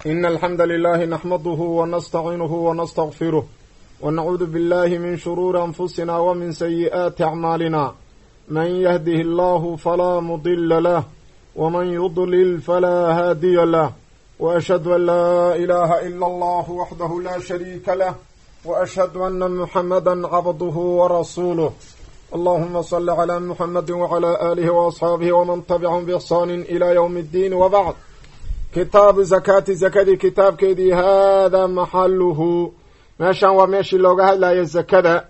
إن الحمد لله نحمده ونستعينه ونستغفره ونعوذ بالله من شرور أنفسنا ومن سيئات أعمالنا من يهده الله فلا مضل له ومن يضلل فلا هادي له وأشهد أن لا إله إلا الله وحده لا شريك له وأشهد أن محمدا عبده ورسوله اللهم صل على محمد وعلى آله وأصحابه ومن تبعهم بإحسان إلى يوم الدين وبعد kitaabu zakaati zakadii kitaabkeedii haadaa maxaluhu meeshan waa meeshii looga hadlayo zakada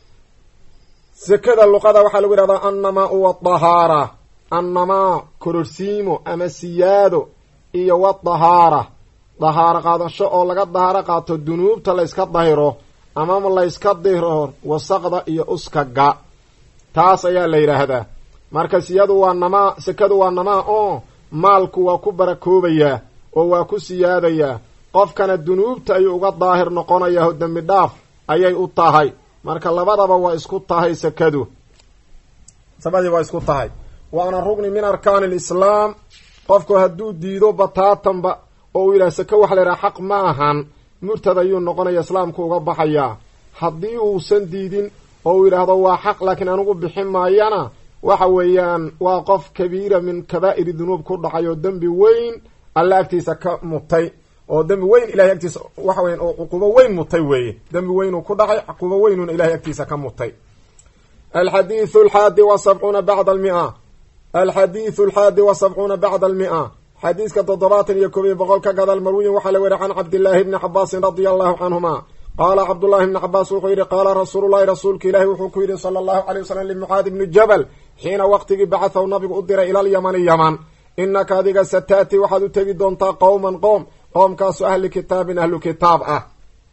zakada luqada waxaa lagu yidhahdaa annamaa wa dahaara annamaa kororsiimo ama siyaado iyo wa dahaara dahaaro qaadasho oo laga dahaaro qaato dunuubta layska dahiro ama layska diro wasaqda iyo uskaga taas ayaa la yidhaahdaa marka siyadu waa namaa sakadu waa namaa oo maalku waa ku barakoobayaa oo waa ku siyaadayaa qofkana dunuubta ayuu uga daahir noqonayaa oo dembi dhaaf ayay u tahay marka labadaba waa isku tahay sakadu sabadii waa isku tahay waana rugni min arkaani alislaam qofku hadduu diido bataatanba oo uu yidhaha sake waxa la yidhaha xaq ma ahan murtad ayuu noqonaya islaamku uga baxayaa haddii uusan diidin oo uu yidhaahdo waa xaq laakiin anigu bixin maayana waxa weeyaan waa qof kabiira min kabaa'iri dunuub ku dhacay oo dembi weyn alla agtiisa ka mutay oo dembi weyn ilahay agtiisa waxa weyan oo cuqubo weyn mutay weeye dembi weynuu ku dhacay cuqubo weynuna ilahay agtiisa ka mutay alxadiidu alxaadi wa sabcuuna bacda almia alxadiidu alxaadi wa sabcuuna bacda almia xadiiska toddobaatan iyo koob iyo boqol ka gadaal marwiyin waxaa la weri can cabdillaahi bni cabaasin radia allahu canhuma qaala cabdullahi bni cabaas wuxuu yidhi qaala rasuulullahi rasuulka ilaahi wuxuu ku yidhi sala allahu calay wasalam limucaadi bni jabal xiina waqtigii bacathahu nabigu u diray ilalyamani yaman inaka adiga sataati waxaad u tegi doontaa qowman qoom qoomkaasoo ahli kitaabin ahlu kitaab ah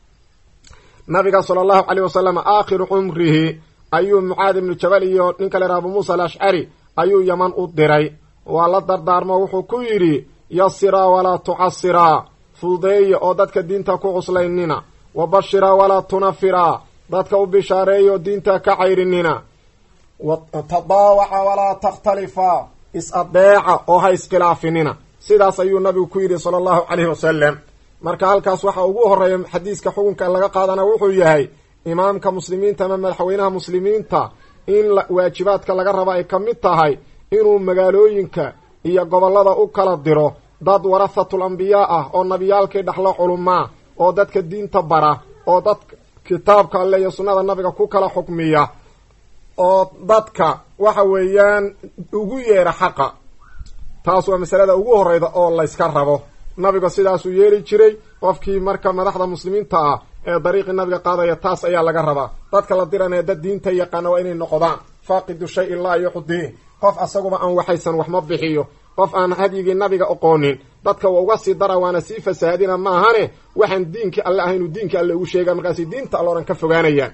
nabiga sala allahu caleyh wasalam aakhiru cumrihi ayuu mucaad ibnu jabal iyo ninka leeha abu muusa alashcari ayuu yaman u diray waa la dardaarmo wuxuu ku yidhi yasiraa walaa tucasiraa fududeeya oo dadka diinta ku cuslaynina wa bashiraa walaa tunafiraa dadka u bishaareeya oo diinta ka cayrinina tadaawaca walaa takhtalifa is-adeeca oo ha iskhilaafinina sidaas ayuu nabigu ku yidhi sala allahu caleyhi wasalam marka halkaas waxa ugu horeeya xadiiska xukunka laga qaadana wuxuu yahay imaamka muslimiinta ama madaxweynaha muslimiinta in waajibaadka laga raba ay ka mid tahay inuu magaalooyinka iyo gobollada u kala diro dad warathatul ambiyaa ah oo nabiyaalkii dhexlo culumaa oo dadka diinta bara oo dad kitaabka alle iyo sunnada nabiga ku kala xukmiya oo dadka waxa weeyaan ugu yeera xaqa taas waa masalada ugu horeyda oo layska rabo nabiga sidaasuu yeeli jiray qofkii marka madaxda muslimiinta ah ee dariiqii nabiga qaadaya taas ayaa laga rabaa dadka la diranaya dad diinta yaqaana waa inay noqdaan faaqidu shay laa yuxdii qof asaguba aan waxaysan wax ma bixiyo qof aan hadyigii nabiga oqoonin dadka waa uga sii dara waana sii fasaahadina maahane waxaan diinkii alle ahaynu diinkii alle ugu sheega markaasi diinta alle oran ka fogaanayaan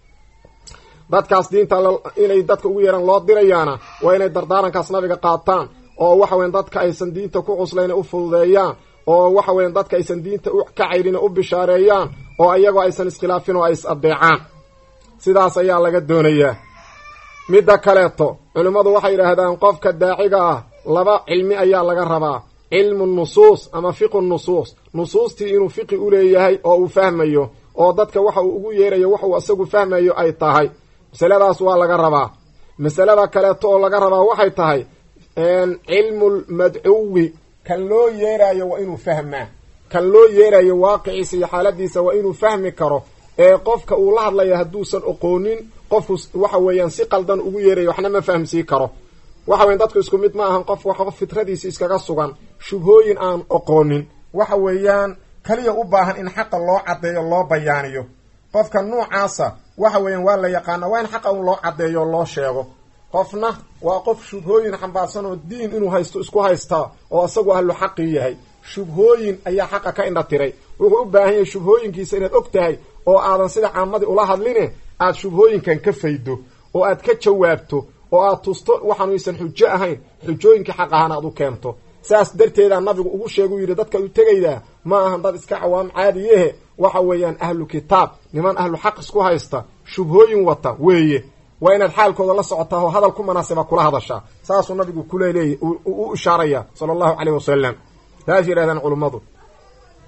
dadkaas diinta inay dadka ugu yeeraan loo dirayaana waa inay dardaarankaas nabiga qaataan oo waxa weyan dadka aysan diinta ku cuslayna u fududeeyaan oo waxa weyan dadka aysan diinta u ka cayrina u bishaareeyaan oo iyagoo aysan iskhilaafin oo ay is adeecaan sidaas ayaa laga doonayaa midda kaleeto culimmadu waxay yidhaahdaan qofka daaciga ah laba cilmi ayaa laga rabaa cilmu nusuus ama fiqu nusuus nusuustii inuu fiqi u leeyahay oo uu fahmayo oo dadka waxa uu ugu yeerayo wax uu isagu fahmayo ay tahay masaladaas waa laga rabaa masalada kaleeto oo laga rabaa waxay tahay cilmul madcuwi kan loo yeerayo waa inuu fahmaa kan loo yeerayo waaqiciisa iyo xaaladiisa waa inuu fahmi karo ee qofka uu la hadlaya hadduusan oqoonin qofku waxa weeyaan si qaldan ugu yeerayo waxna ma fahamsii karo waxa weyan dadku isku mid ma ahan qof wax qof fitradiisi iskaga sugan shubhooyin aan oqoonin waxa weeyaan kaliya u baahan in xaqa loo caddeeyo loo bayaaniyo qofka nuucaasa waxa weeyaan waa la yaqaana waa in xaqa un loo caddeeyo loo sheego qofna waa qof shubhooyin xambaarsan oo diin inuu haysto isku haystaa oo isagu ahlu xaqii yahay shubhooyin ayaa xaqa ka indha tiray wuxuu u baahan yahay shubhooyinkiisa inaad og tahay oo aadan sida caamadii ula hadline aad shubhooyinkan ka faydo oo aad ka jawaabto oo aad tusto waxaanu aysan xujo ahayn xujooyinkii xaq ahaan aad u keento saas darteedaa nabigu ugu sheeguu yidhi dadka u tegaydaa ma ahan dad iska cawaam caadiyehe waxa weeyaan ahlu kitaab niman ahlu xaq isku haysta shubhooyin wata weeye waa inaad xaalkooda la socotaa oo hadal ku munaasiba kula hadashaa saasuu nabigu kuleeleeyay u ishaaraya sala allahu caleyh wasalam taas yidhahdaan culummadu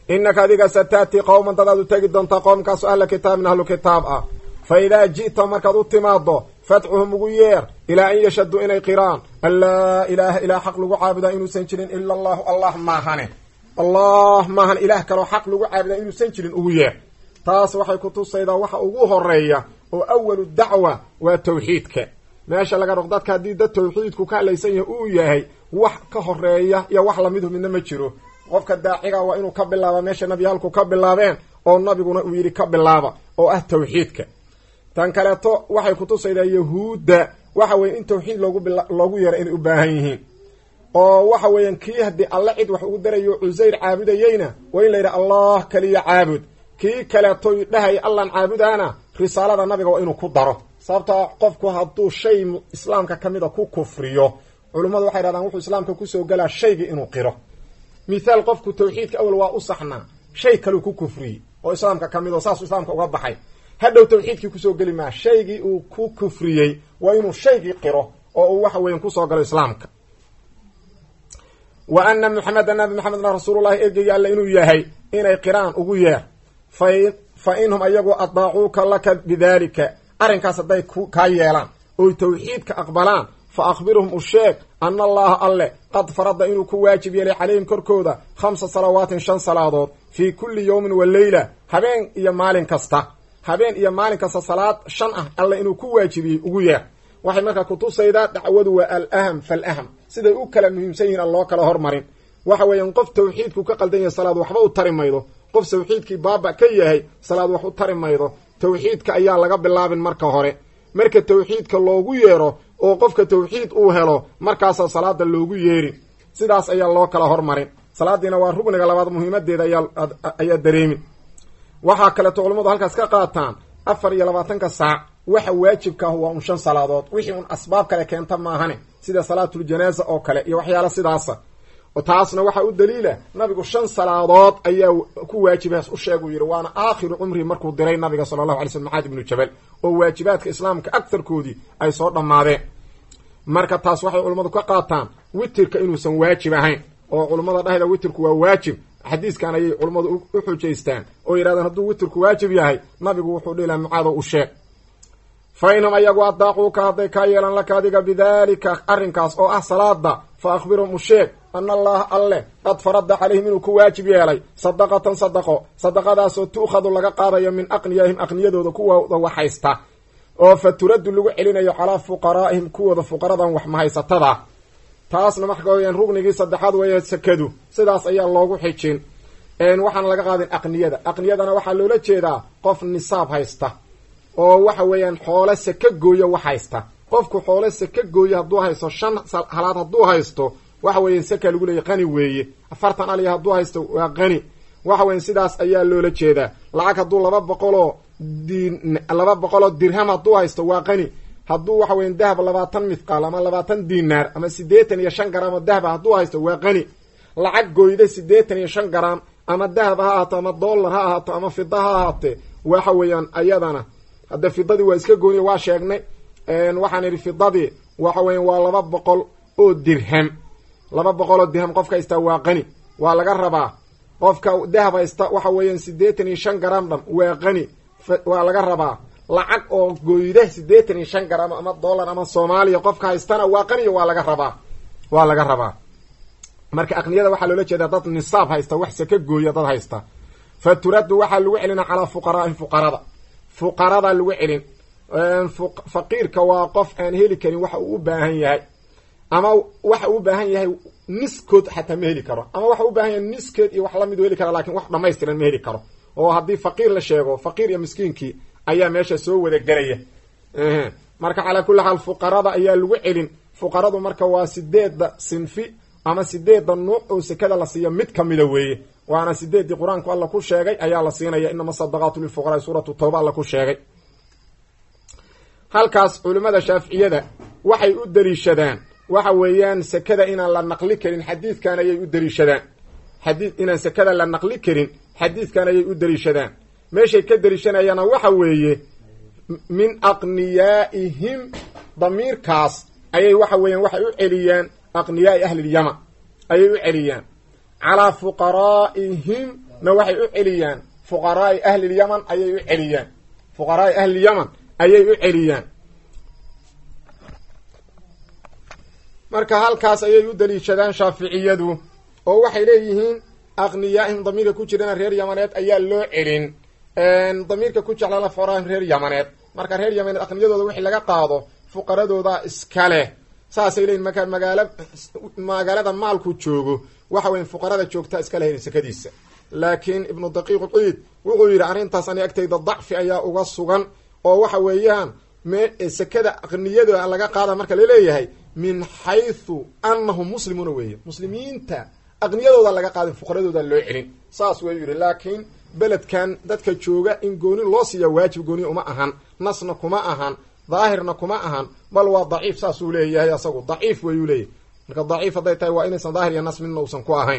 innaka adiga sataatii qowman dadaad u tegi doontaa qowmkaasoo ahla kitaabin ahlu kitaab ah fa idaa ji'ta markaad u timaado fadcuhum ugu yeer ilaa an yashhaduu inay qiraan an laa ilaaha ilaa xaq lagu caabudaa inuusan jirin ila allahu allah maahane allah maahan ilaah kaloo xaq lagu caabudaa inuusan jirin ugu yeer taas waxay ku tusaydaa waxa ugu horeeya oo awalu dacwa waa tawxiidka meesha laga roq dadka haddii dad tawxiidku ka hadlaysan yahay uu yahay wax ka horeeya iyo wax lamidu midna ma jiro qofka daaciga waa inuu ka bilaaba meesha nabiyaalku ka bilaabeen oo nabiguna uu yidhi ka bilaaba oo ah tawxiidka tan kaleeto waxay kutusaydaa yahuudda waxa weeye in tawxiid loogu loogu yeero inay u baahan yihiin oo waxa weeyaan kii haddii alle cid wax ugu darayo cusayr caabudayeyna waa in la yidhi allah kaliya caabud kii kaleeto dhahaya allan caabudaana risaalada nabiga waa inuu ku daro sababtaa qofku hadduu shay islaamka ka mida ku kufriyo culummadu waxay dhahdaan wuxuu islaamka kusoo galaa shaygii inuu qiro mithaal qofku tawxiidka awal waa u saxnaa shay kaleu ku kufriyey oo islaamka ka mid oo saasuu islaamka uga baxay hadhow tawxiidkii kusoo geli maa shaygii uu ku kufriyey waa inuu shaygii qiro oo uu waxa weyan kusoo galo islaamka wa ana maxameda nabi maxamedna rasuulullahi ergeyga alle inuu yahay inay qiraan ugu yeer fa fa inhum ayagu adaacuuka laka bidaalika arrinkaas hadday kaa yeelaan oy tawxiidka aqbalaan fa akhbirhum u sheeg ana allaha alle qad farada inuu ku waajib yeelay calayhim korkooda khamsa salawaatin shan salaadood fii kulli yowmin wa leyla habeen iyo maalin kasta habeen iyo maalin kasta salaad shan ah alle inuu ku waajibiyey ugu yeer waxay markaa kutusaydaa dacwadu waa alaham falaham siday u kala muhiimsan yihiin aan loo kala hormarin waxa weeyaan qof tawxiidku ka qaldan yahay salaad waxba u tari maydo qof tawxiidkii baaba ka yahay salaad wax u tari maydo tawxiidka ayaa laga bilaabin marka hore marka tawxiidka loogu yeero oo qofka tawxiid uu helo markaasaa salaada loogu yeerin sidaas ayaa loo kala hormarin salaadiina waa rugniga labaad muhiimadeeda ayaa dareemin waxaa kaleeto culammadu halkaas ka qaataan afar iyo labaatanka saac waxa waajibka ah waa un shan salaadood wixii un asbaab kale keenta maahane sida salaatuljanaaza oo kale iyo waxyaala sidaasa taasna waxaa u daliila nabigu shan salaadood ayaa ku waajibaas u sheeguu yidhi waana aakhiru cumrihi markuu diray nabiga sala allahu alay slm maxaad ibnu jabal oo waajibaadka islaamka agtarkoodii ay soo dhammaadeen marka taas waxay culummadu ka qaataan witirka inuusan waajib ahayn oo culummada dhahda witirku waa waajib xadiiskan ayay culummadu u xujaystaan oo yidhahdeen hadduu witirku waajib yahay nabigu wuxuu dhihilaha mucaado u sheeg fa inhum ayagu adaaquuka hadday kaa yeelan laka adiga bidaalika arrinkaas oo ah salaada fa akhbirhum u sheeg ana allaha alleh qad farada calayhim inuu ku waajib yeelay sadaqatan sadaqo sadaqadaasoo tu'khadu laga qaadayo min aqniyaahim aqniyadooda kuwooda wax haysta oo fa turaddu lagu celinayo calaa fuqaraa'ihim kuwooda fuqaradan wax mahaysatada taasna marka weyaan rugnigii saddexaad weeye sakadu sidaas ayaa loogu xijin waxaana laga qaadin aqniyada aqniyadana waxaa loola jeedaa qof nisaab haysta oo waxa weeyaan xoole saka gooyo wax haysta qofku xoole saka gooyo hadduu haysto shan halaad hadduu haysto waxa weeyan saka lagu leeyay qani weeye afartan aliya hadduu haysto waa qani waxa weyan sidaas ayaa loola jeedaa lacag hadduu laba boqoloo din laba boqoloo dirham hadduu haysto waa qani hadduu waxa weyan dahab labaatan mithqaal ama labaatan dinaar ama siddeetan iyo shan garaam oo dahaba hadduu haysto waa qani lacag gooyda siddeetan iyo shan garaam ama dahab ha ahaato ama dollar ha ahaato ama fida ha ahaatee waxa weeyaan ayadana hadda fidadii waa iska gooniya waa sheegnay waxaan idhi fidadii waxa weeyaan waa laba boqol oo dirham laba boqol oo dirham qofka haystaa waa qani waa laga rabaa qofka dahab haysta waxa weeyaan siddeetan iyo shan garaam dham waa qani waa laga rabaa lacag oo goyda siddeetan iyo shan garaam ama dollar ama soomaaliya qofka haystana waa qaniya waa laga rabaa waa laga rabaa marka aqniyada waxaa loola jeedaa dad nisaab haysta wax saka gooya dad haysta fa turaddu waxaa lagu celina calaa fuqaraa'ihim fuqarada fuqaradaa lagu celin faqiirka waa qof aan heli karin waxa uu u baahan yahay ama waxa uu u baahan yahay niskood xataa ma heli karo ama waxa u baahan yahay niskeed iyo wax lamid u heli kara lakin wax dhamaystiran ma heli karo oo haddii faqiir la sheego faqiir iyo miskiinkii ayaa meesha soo wada gelaya marka calaa kulli xaal fuqarada ayaa lagu celin fuqaradu marka waa sideedda sinfi ama sideedda nuuc oo sekada la siiya mid kamida weeye waana sideeddii qur-aanku alla ku sheegay ayaa la siinaya inama sadaqaatu lilfuqaraai suuratu tawba alla ku sheegay halkaas culimmada shaaficiyada waxay u daliishadaan waxa weeyaan sekada inaan la naqli karin xadiidkan ayay u daliishadaan xadii inaan sekada la naqli karin xadiidkan ayay u daliishadaan meeshay ka daliishanayaana waxa weeye min aqniyaa'ihim damiirkaas ayay waxa weeyaan waxay u celiyaan aqniyaai ahlilyama ayay u celiyaan calaa fuqaraa'ihim na waxay u celiyaan fuqaraai ahlilyaman ayay u celiyaan fuqaraai ahlilyaman ayay u celiyaan marka halkaas ayay u daliishadaan shaaficiyadu oo waxay leeyihiin aqniyaahim damiirka ku jirana reer yamaneed ayaa loo celin damiirka ku jeclala foraahim reer yamaneed marka reer yamaneed aqniyadooda wixii laga qaado fuqaradooda iska leh saasay leeyihin marka magaala magaalada maalku joogo waxa weya fuqarada joogtaa iska lehayn sekadiisa laakiin ibnu daqiiq ciid wuxuu yidhi arrintaas ani agtayda dacfi ayaa uga sugan oo waxa weeyaan me sekada aqniyada laga qaada marka laleeyahay min xaythu annahum muslimuuna weeye muslimiinta aqniyadooda laga qaadin fuqaradooda loo celin saas wayuu yidhi laakiin beledkan dadka jooga in gooni loo siiya waajib gooni uma ahan nasna kuma ahan daahirna kuma ahan bal waa daciif saasuu leeyahay asagu daciif wayuu leeyahy marka daciif hadday tahay waa inaysan daahir iyo nas midna uusan ku ahayn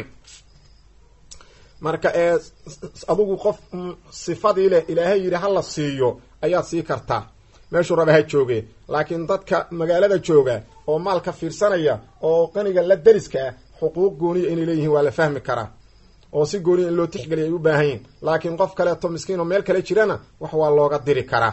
marka ee adigu qof sifadii leh ilaahay yidhi hala siiyo ayaad sii kartaa meeshuu raba ha jooge laakiin dadka magaalada jooga oo maalka fiirsanaya oo qaniga la dariska ah xuquuq gooniya inay leeyihiin waa la fahmi karaa oo si gooniya in loo tixgeliya ay u baahan yihin laakiin qof kaleeto miskiin oo meel kale jirana wax waa looga diri karaa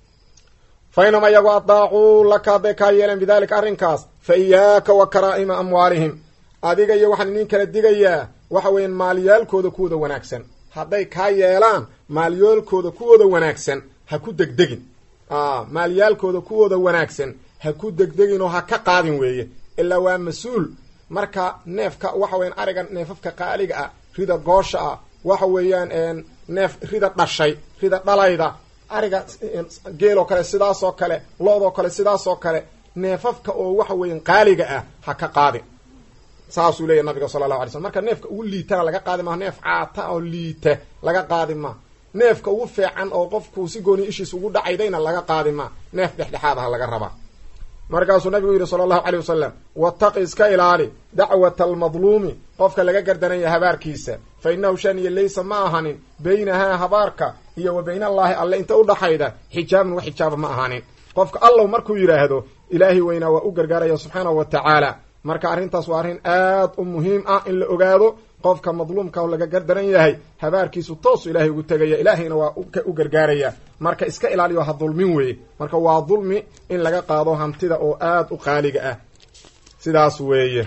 fa inama iyagu adaacuu laka hadday kaa yeeleen bidaalika arrinkaas fa iyaaka wa karaa'ima amwaalihim adiga iyo waxaan idin kala digayaa waxa weeyaan maalyaalkooda kuwooda wanaagsan hadday kaa yeelaan maalyaalkooda kuwooda wanaagsan ha ku degdegin maalyaalkooda kuwooda wanaagsan ha ku degdegin oo ha ka qaadin weeye ilaa waa mas-uul marka neefka waxa weyan ariga neefafka qaaliga ah rida goosha ah waxa weeyaan neef rida dhashay rida dhalayda ariga geeloo kale sidaasoo kale loodoo kale sidaasoo kale neefafka oo waxa weyan qaaliga ah ha ka qaadin saasuu leeyahy nabiga sala allahu alay slm marka neefka ugu liitana laga qaadi maha neef caata oo liita laga qaadi ma neefka ugu fiican oo qofku si gooni ishiis ugu dhacaydayna laga qaadi ma neef dhexdhexaad aha laga rabaa markaasuu nabigu yidhi sala allahu caleyh wasalam wataqi iska ilaali dacwata almadluumi qofka laga gardanaya habaarkiisa fa innahu shaniya laysa ma ahanin beynahaa habaarka iyo wa bayna allaahi alle inta udhaxayda xijaabun wax xijaaba ma ahanin qofka allow markuu yidhaahdo ilaahi weynaa waa u gargaaraya subxaanahu wa tacaala marka arrintaas waa arrin aad u muhiim ah in la ogaado qofka madluumka laga gardaran yahay habaarkiisu toosu ilaahay ugu tegaya ilaahayna waa u gargaaraya marka iska ilaaliyo ha dulmin weeye marka waa dulmi in laga qaado hantida oo aad u qaaliga ah sidaas weeye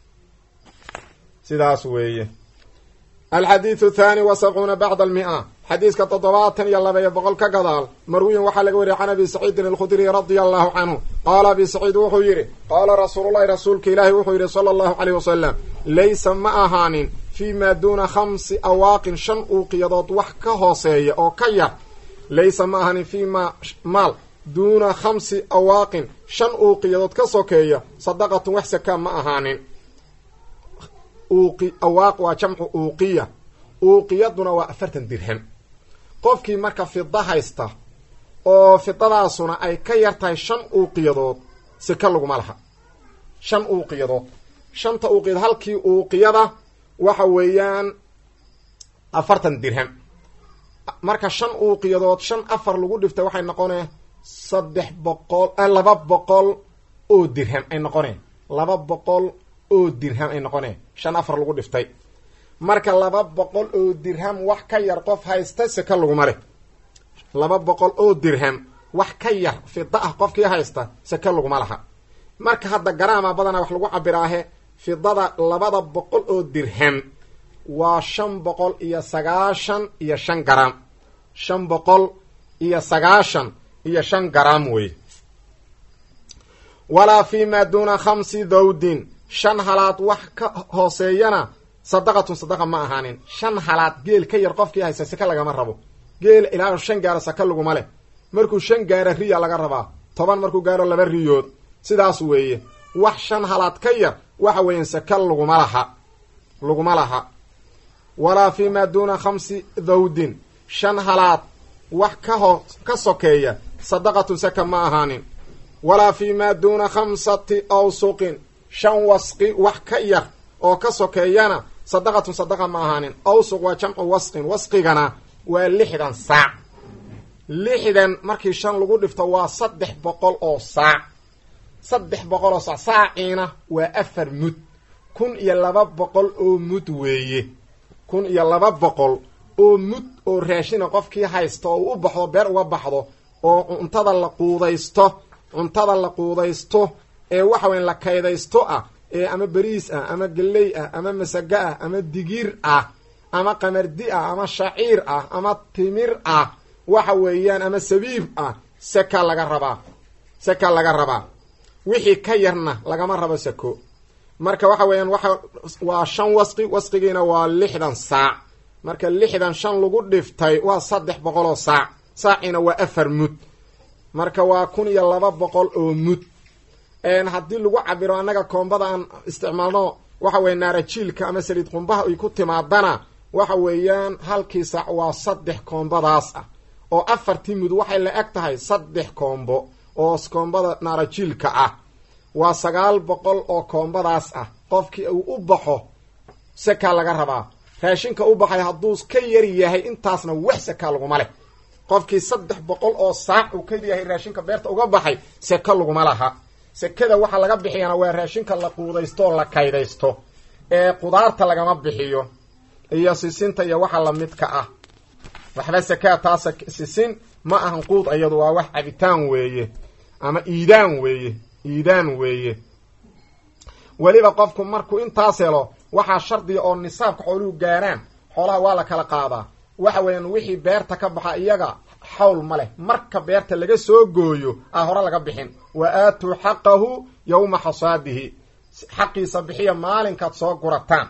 sidaas weeye alxadiidu thani wa sabcuuna bacda almia xadiiska toddobaatan iyo laba iyo boqol ka gadaal marwiyin waxaa laga wariyay can abi saciidin alkhudriy radia allahu canhu qaala abi saciid wuxuu yidhi qaala rasuululahi rasuulka ilaahi wuxuu yidhi sala allahu caleyh wasalam laysa ma ahaanin fii maa duuna khamsi awaaqin shan uuqiyadood wax ka hooseeya oo ka yar laysa ma ahaanin fii ma maal duuna khamsi awaaqin shan uuqiyadood ka sokeeya sadaqatun wax sakaa ma ahaanin uuqi awaaq waa jamcu uuqiya uuqiyaduna waa afartan dirham qofkii marka fida haysta oo fidadaasuna ay ka yar tahay shan uuqiyadood sika laguma laha shan uuqiyadood shanta uuqiyadood halkii uuqiyada waxa weeyaan afartan dirham marka shan uuqiyadood shan afar lagu dhiftay waxay noqonee saddex boqol laba boqol oo dirham ay noqoneen laba boqol oo dirham ay noqoneen shan afar lagu dhiftay marka laba boqol oo dirham wax ka yar qof haysta seka laguma leh laba boqol oo dirham wax ka yar fida ah qofkii haysta seke laguma laha marka hadda garaama badanaa wax lagu cabiraahe fidada labada boqol oo dirham waa shan boqol iyo sagaashan iyo shan garaam shan boqol iyo sagaashan iyo shan garaam wey walaa fi maa duuna khamsi dawdin shan halaad wax ka hooseeyana sadaqatun sadaqa ma ahaanin shan halaad geel ka yar qofkii haysta saka lagama rabo geel ilaa shan gaaro saka laguma leh markuu shan gaaro riya laga rabaa toban markuu gaaro laba riyood sidaas weeye wax shan halaad ka yar waxa weeyaan saka laguma laha laguma laha walaa fi maa duuna khamsi dawdin shan halaad wax ka hoo ka sokeeya sadaqatun saka ma ahaanin walaa fi maa duuna khamsati awsuqin shan wasqi wax ka yar oo ka sokeeyana sadaqatun sadaqa ma ahaanin awsuq waa jamcu wasqin wasqigana waa lixdan saac lixdan markii shan lagu dhifto waa saddex boqol oo saac saddex boqol oo saac saaciina waa afar mud kun iyo laba boqol oo mud weeye kun iyo laba boqol oo mud oo raashina qofkii haysta oo u baxdo beer uga baxdo oo cuntada la quudaysto cuntada la quudaysto ee waxa weyn la kaydaysto ah ee ama beriis ah ama gelley ah ama masago ah ama digiir ah ama qamardi ah ama shaciir ah ama timir ah waxa weeyaan ama sabiib ah seka laga rabaa seka laga rabaa wixii ka yarna lagama rabo sako marka waxa weeyaan waxa waa shan wasqi wasqigiina waa lixdan saac marka lixdan shan lagu dhiftay waa saddex boqol oo saac saaciina waa afar mud marka waa kun iyo laba boqol oo mud haddii lagu cabiro annaga koombada aan isticmaalno waxa weya naarajiilka ama saliid qumbaha ay ku timaadana waxa weeyaan halkii saac waa saddex koombadaas ah oo afartii mud waxay la eg tahay saddex koombo oo koombada naarajiilka ah waa sagaal boqol oo koombadaas ah qofkii uu u baxo sakaa laga rabaa raashinka u baxay hadduu ka yar yahay intaasna wax sakaa laguma leh qofkii saddex boqol oo saac uu ka yahay raashinka beerta uga baxay seko laguma laha sekada waxaa laga bixiyana waa raashinka la quudaysto oo la kaydaysto ee qudaarta lagama bixiyo iyo sisinta iyo waxa lamidka ah waxba sakaa taasa sisin ma ahan quud iyadu waa wax cabitaan weeye ama iidaan weeye iidaan weeye weliba qofku markuu intaas helo waxaa shardiga oo nisaabka xooluhu gaaraan xoolaha waa la kala qaadaa waxa weeyaan wixii beerta ka baxa iyaga xawl ma leh marka beerta laga soo gooyo a hore laga bixin wa aatuu xaqahu yowma xasaadihi xaqiisa bixiya maalinkaad soo gurataan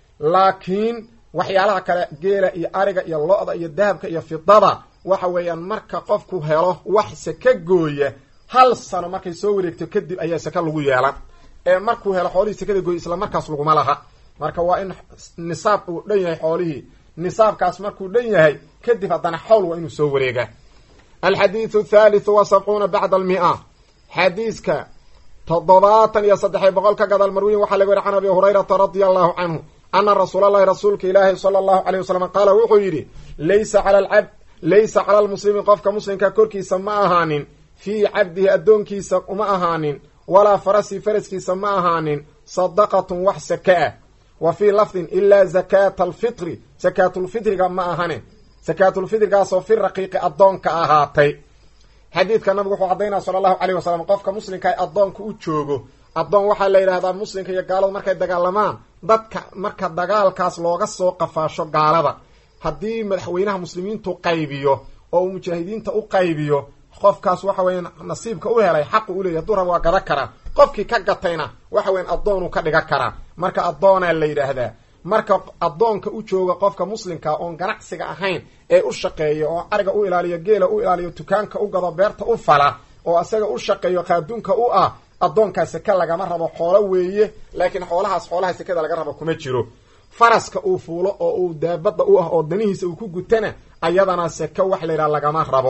laakiin waxyaalaha kale geela iyo ariga iyo lo-da iyo dahabka iyo fidada waxa weeyaan marka qofku helo wax saka gooya hal sano markay soo wareegto kadib ayaa saka lagu yeelan ee markuu helo xoolihii sakada gooya isla markaas laguma laha marka waa in nisaab uu dhan yahay xoolihii nisaabkaas markuu dhan yahay kadib haddana xawl waa inuu soo wareegaa alxadiidu thaalithu wa sabcuuna bacda almia xadiiska toddobaatan iyo saddex boqol ka gadaal marwiyin waxaa laga weri can abi hurayrata radia allahu canhu ana rasuulalahi rasuulka ilaahi sala allahu aleyh wasalam qaala wuxuu yidhi laysa cala alcabd laysa cala almuslimi qofka muslimka korkiisa ma ahaanin fii cabdihi addoonkiisa uma ahaanin walaa farasi faraskiisa ma ahaanin sadaqatun wax saka ah wa fii lafdin ilaa zakaata alfitri sakaatulfitriga ma ahane sakaatulfitrigaasoo fi raqiiqi addoonka ahaatay xadiidka nabigu wuxuu caddaynaya sala allahu caleyh wasalam qofka muslimka ay addoonka u joogo addoon waxaa la yidhahdaa muslimka iyo gaaladu markay dagaalamaan dadka marka dagaalkaas looga soo qafaasho gaalada haddii madaxweynaha muslimiintu qaybiyo oo uu mujaahidiinta u qaybiyo qofkaas waxa weeyaan nasiibka u helay xaqu u leeyahy haduu raba waa gada karaa qofkii ka gatayna waxa weyan addoonuu ka dhigan karaa marka addoonaa la yidhaahdaa marka addoonka u jooga qofka muslimka oon ganacsiga ahayn ee u shaqeeya oo ariga u ilaaliyo geela u ilaaliyo dukaanka u gado beerta u fala oo isaga u shaqeeyo qaaduunka u ah addoonkaa seke lagama rabo xoolo weeye laakiin xoolahaas xoolaha sekada laga rabo kuma jiro faraska uu fuulo oo uu daabadda u ah oo danihiisa uu ku gutana ayadana seke wax layidhaha lagama rabo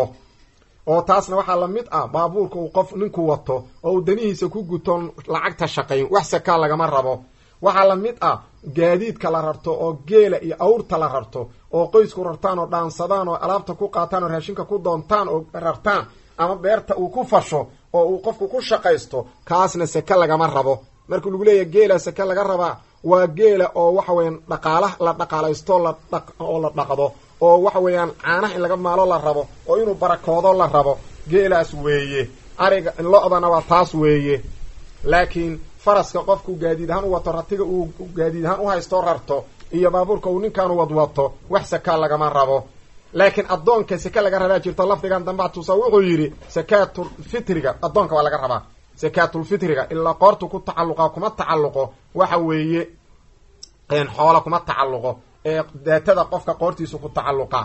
oo taasna waxaa la mid ah baabuurka uu qof ninku wato oo uu danihiisa ku gutoon lacagta shaqayn wax sakaa lagama rabo waxaa la mid ah gaadiidka la rarto oo geela iyo awrta la rarto oo qoysku rartaan oo dhaansadaan oo alaabta ku qaataan oo raashinka ku doontaan oo rartaan ama beerta uu ku fasho oo uu qofku ku shaqaysto kaasna seke lagama rabo markuu lagu leeyahy geela seke laga rabaa waa geela oo waxa weeyaan dhaqaala la dhaqaalaysto la oo la dhaqdo oo waxa weeyaan caanaha in laga maalo la rabo oo inuu barakoodo la rabo geelaas weeye ariga lo-dana waa taas weeye laakiin faraska qofku gaadiid ahaan u wato ratiga uu gaadiid ahaan u haysto rarto iyo baabuurka uu ninkaanu wadwato wax sakaa lagama rabo laakiin addoonka seke laga rabaa jirto lafdigan dambaa tusa wuxuu yidhi sakaatulfitriga addoonka waa laga rabaa sakaatulfitriga ilaa qoortu ku tacalluqa kuma tacalluqo waxa weeye xoola kuma tacalluqo ee daatada qofka qoortiisu ku tacalluqa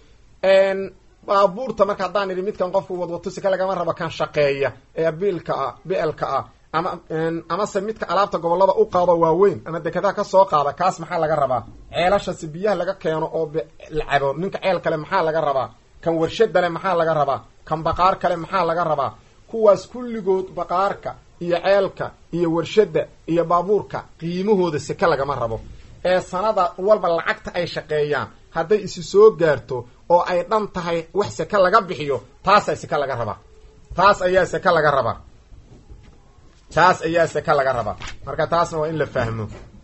baabuurta marka haddaan idhi midkan qofku wadwato seke lagama rabo kan shaqeeya ee biilka ah bielka ah ama amase midka alaabta gobollada u qaado waaweyn ama dekedaha ka soo qaada kaas maxaa laga rabaa ceelashasi biyaha laga keeno oo la cabo ninka ceel kale maxaa laga rabaa kan warshadale maxaa laga rabaa kan baqaar kale maxaa laga rabaa kuwaas kulligood baqaarka iyo ceelka iyo warshadda iyo baabuurka qiimahooda seke lagama rabo ee sanada walba lacagta ay shaqeeyaan hadday isi soo gaarto oo ay dhan tahay wax seke laga bixiyo taasaa seke laga rabaa taas ayaa seke laga rabaa taas ayaa seke laga rabaa marka taasna waa in la fahmo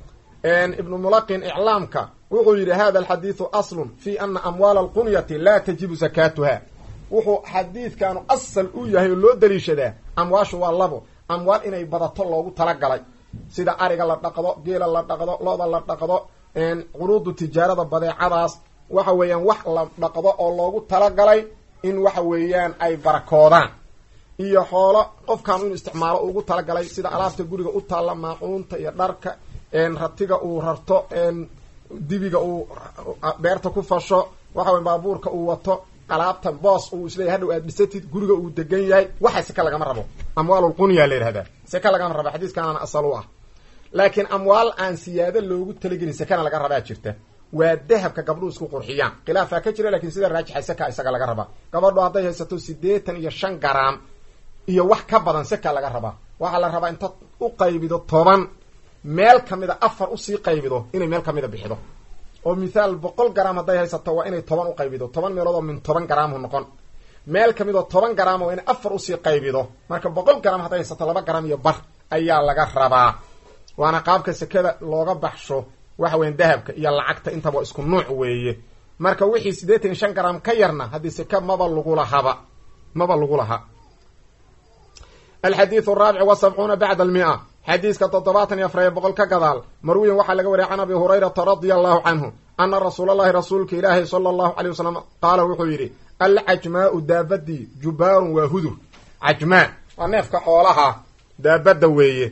ibnu mulaqin iclaamka wuxuu yidhi hada alxadiidu aslun fi ana amwaala alqunyati laa tajibu sakaatuha wuxuu xadiidkaanu asal u yahay oo loo daliishadaa amwaashu waa labo amwaal inay badato loogu talagalay sida ariga la dhaqdo geela la dhaqdo lo-da la dhaqdo quruudu tijaarada badeecadaas waxa weeyaan wax la dhaqdo oo loogu talagalay in waxa weeyaan ay barakoodaan iyo xoolo qofkan inuu isticmaalo ugu talagalay sida alaabta guriga u taalla maacuunta iyo dharka ratiga uu rarto dibiga uu beerta ku fasho waxa weya baabuurka uu wato alaabta boos uu isleeyahy hadhow aad dhisatid guriga uu degan yahay waxa seka lagama rabo amwaalulqunya la yidhahdaa seka lagama rabo xadiiskaanana asal u ah laakiin amwaal aan siyaado loogu talagelin sekana laga rabaa jirta waa dahabka gabdhuhu isku qurxiyaan khilaafaa ka jira lakin sida raajixa seka isaga laga rabaa gabadhu hadday haysato siddeetan iyo shan garaam iyo wax ka badan seka laga rabaa waxaa la rabaa intaad u qaybido toban meel kamida afar usii qaybido inay meel kamida bixido oo mithaal boqol garaam hadday haysato waa inay toban u qaybido toban meelood oo min toban garaamu noqon meel kamid oo toban garaam waa inay afar usii qaybido marka boqol garaam hadday haysato laba garaam iyo bar ayaa laga rabaa waana qaabka sekada looga baxsho waxa weyan dahabka iyo lacagta intaba isku nuuc weeye marka wixii siddeetan iyo shan garaam ka yarna haddii seke maba lagu lahaba maba lagu laha alxadiidu araabic wa sabcuuna bacda almia xadiiska toddobaatan iyo afar iyo boqol ka gadaal marwiyan waxaa laga wariyay can abi hurayrata radia allahu canhu ana rasuulalahi rasuulka ilaahi sala allahu alay wasalam qaala wuxuu yidhi alcajmaau daabadii jubaarun waa hudur cajmaa waa neefka xoolaha daabadda weeye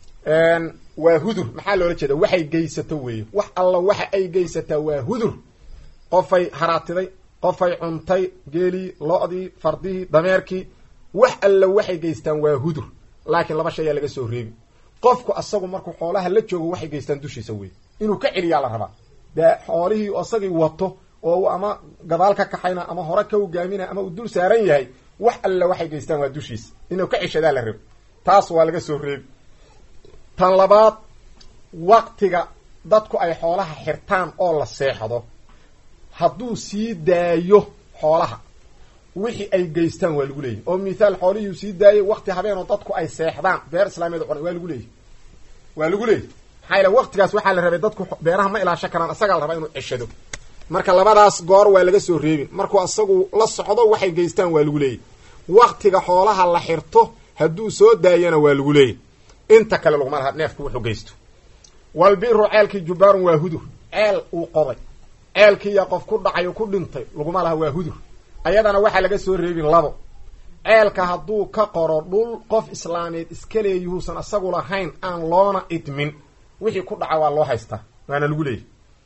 waa hudur maxaa loola jeeda waxay geysato weeye wax alla waxa ay geysataa waa hudur qofay haraatiday qofay cuntay geelii lo-dii fardihii dameerkii wax alla waxay geystaan waa hudur laakiin laba shay ayaa laga soo reebi qofku asagu markuu xoolaha la joogo waxay geystaan dushiisa wey inuu ka celiyaa la rabaa dee xoolihii isagii wato oo uu ama gadaal ka kaxayna ama hore ka hogaaminaya ama uu dul saaran yahay wax alla waxay geystaan waa dushiisa inuu ka ceshadaa la rabo taas waa laga soo reebi tan labaad waktiga dadku ay xoolaha xirtaan oo la seexdo hadduu sii daayo xoolaha wixii ay geystaan waa lagu leeyahy oo mithaal xoolihii sii daayay wakti habeenoo dadku ay seexdaan beer islaamiyeed o waa lagu leeyahy waa lagu leeyahy maxaa yaele waktigaas waxaa la rabay dadku beeraha ma ilaasho karaan isagaa la rabaa inuu ceshado marka labadaas goor waa laga soo reebin markuu isagu la socdo waxay geystaan waa lagu leeyahy waktiga xoolaha la xirto hadduu soo daayana waa lagu leeyahy inta kale laguma laha neefku wuxuu geysto walbiru ceelkii jubaarun waa hudur ceel uu qoday ceelkiiya qof ku dhacay oo ku dhintay laguma laha waa hudur ayadana waxaa laga soo reebin labo ceelka hadduu ka qoro dhul qof islaameed iska leeyuhuusan asagu lahayn aan loona idmin wixii ku dhaca waa loo haystaa waana lagu leeyahy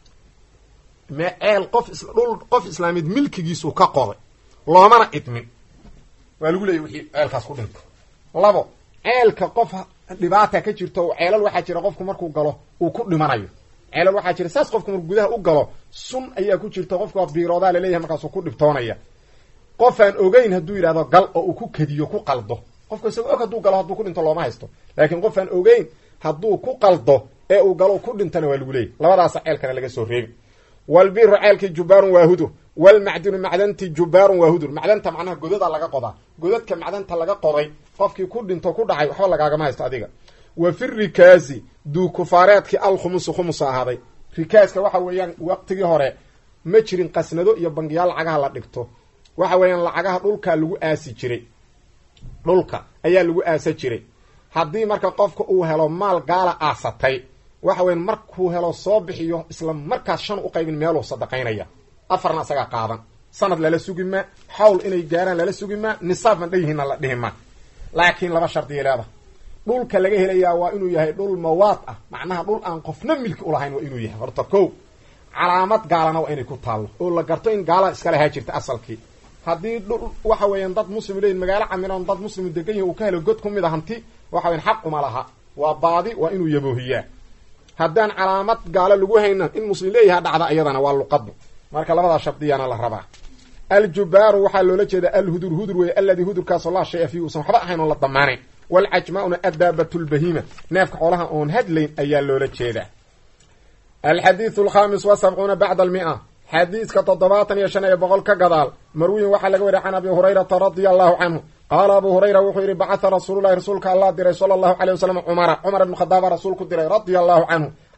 me ceel qof dhul qof islaameed milkigiisuu ka qoday loomana idmin waa lagu leeyahy wixii ceelkaas ku dhintay labo ceelka qof dhibaata ka jirto oo ceelal waxaa jira qofku markuu galo uu ku dhimanayo ceelal waxaa jira saas qofku markuu gudaha u galo sun ayaa ku jirta qofka biiroodaa laleeyahay markaasuu ku dhibtoonaya qofaan ogeyn hadduu yidhahdo gal oo uu ku kediyo ku qaldo qofka isagoo og hadduu galo hadduu ku dhinto looma haysto laakiin qofaan ogeyn hadduu ku qaldo ee uu galo ku dhintana waa lagu leeyay labadaasa ceelkana laga soo reebi walbiru ceelkii jubaarun waa hudur walmacdinu macdanti jubaarun waa hudur macdanta macnaha godada laga qodaa godadka macdanta laga qoday qofkii ku dhinto ku dhacay waxba lagaagama haysto adiga wa fi rikaasi duukufaareedkii alkhumusu khumusa ahaaday rikaaska waxa weeyaan waqtigii hore ma jirin qasnado iyo bangiyaal lacagaha la dhigto waxa weeyaan lacagaha dhulkaa lagu aasi jiray dhulka ayaa lagu aasa jiray haddii marka qofka uu helo maal gaala aasatay waxa weyan markuu helo soo bixiyo isla markaas shan u qaybin meeluu sadaqaynaya afarna isagaa qaadan sanad lala sugi maa xawl inay gaaraan lala sugi maa nisaab man dhayihiinna la dhihi maa laakiin laba shardiya leeda dhulka laga helayaa waa inuu yahay dhul mawaad ah macnaha dhul aan qofna milki ulahayn waa inuu yahay horta ko calaamad gaalana waa inay ku taallo oo la garto in gaala iska lahaa jirta asalkii haddii dhul waxa weeyaan dad muslim leeyihin magaalo camiran dad muslim degan yahi uu ka helo god ku mid a hanti waxa weyan xaquma laha waa baadi waa inuu yaboohiyaa haddaan calaamad gaalo lagu hayna in muslim leeyaha dhacda iyadana waa luqadu marka labadaa shardiyaana la rabaa aljubaaru waxaa loola jeeda alhudur hudur weeye alladii hudurkaasoo laa shaya fiihi uusan waxba ahayn oon la damaanayn walcajmauna adaabat lbahiima neefka xoolaha oon hadlayn ayaa loola jeedaa alxadiidu alkhamis wa sabcuuna bacda almia xadiiska toddobaatan iyo shan iyo boqol ka gadaal marwiyin waxaa laga wariya can abi hurayrata radia allahu canhu qaala abu hurayra wuxuu yidhi bacatha rasuululahi rasuulka allah diray sala allahu aleyh wasalam cumara cumar ibnu khadaaba rasuulku diray radia allahu canhu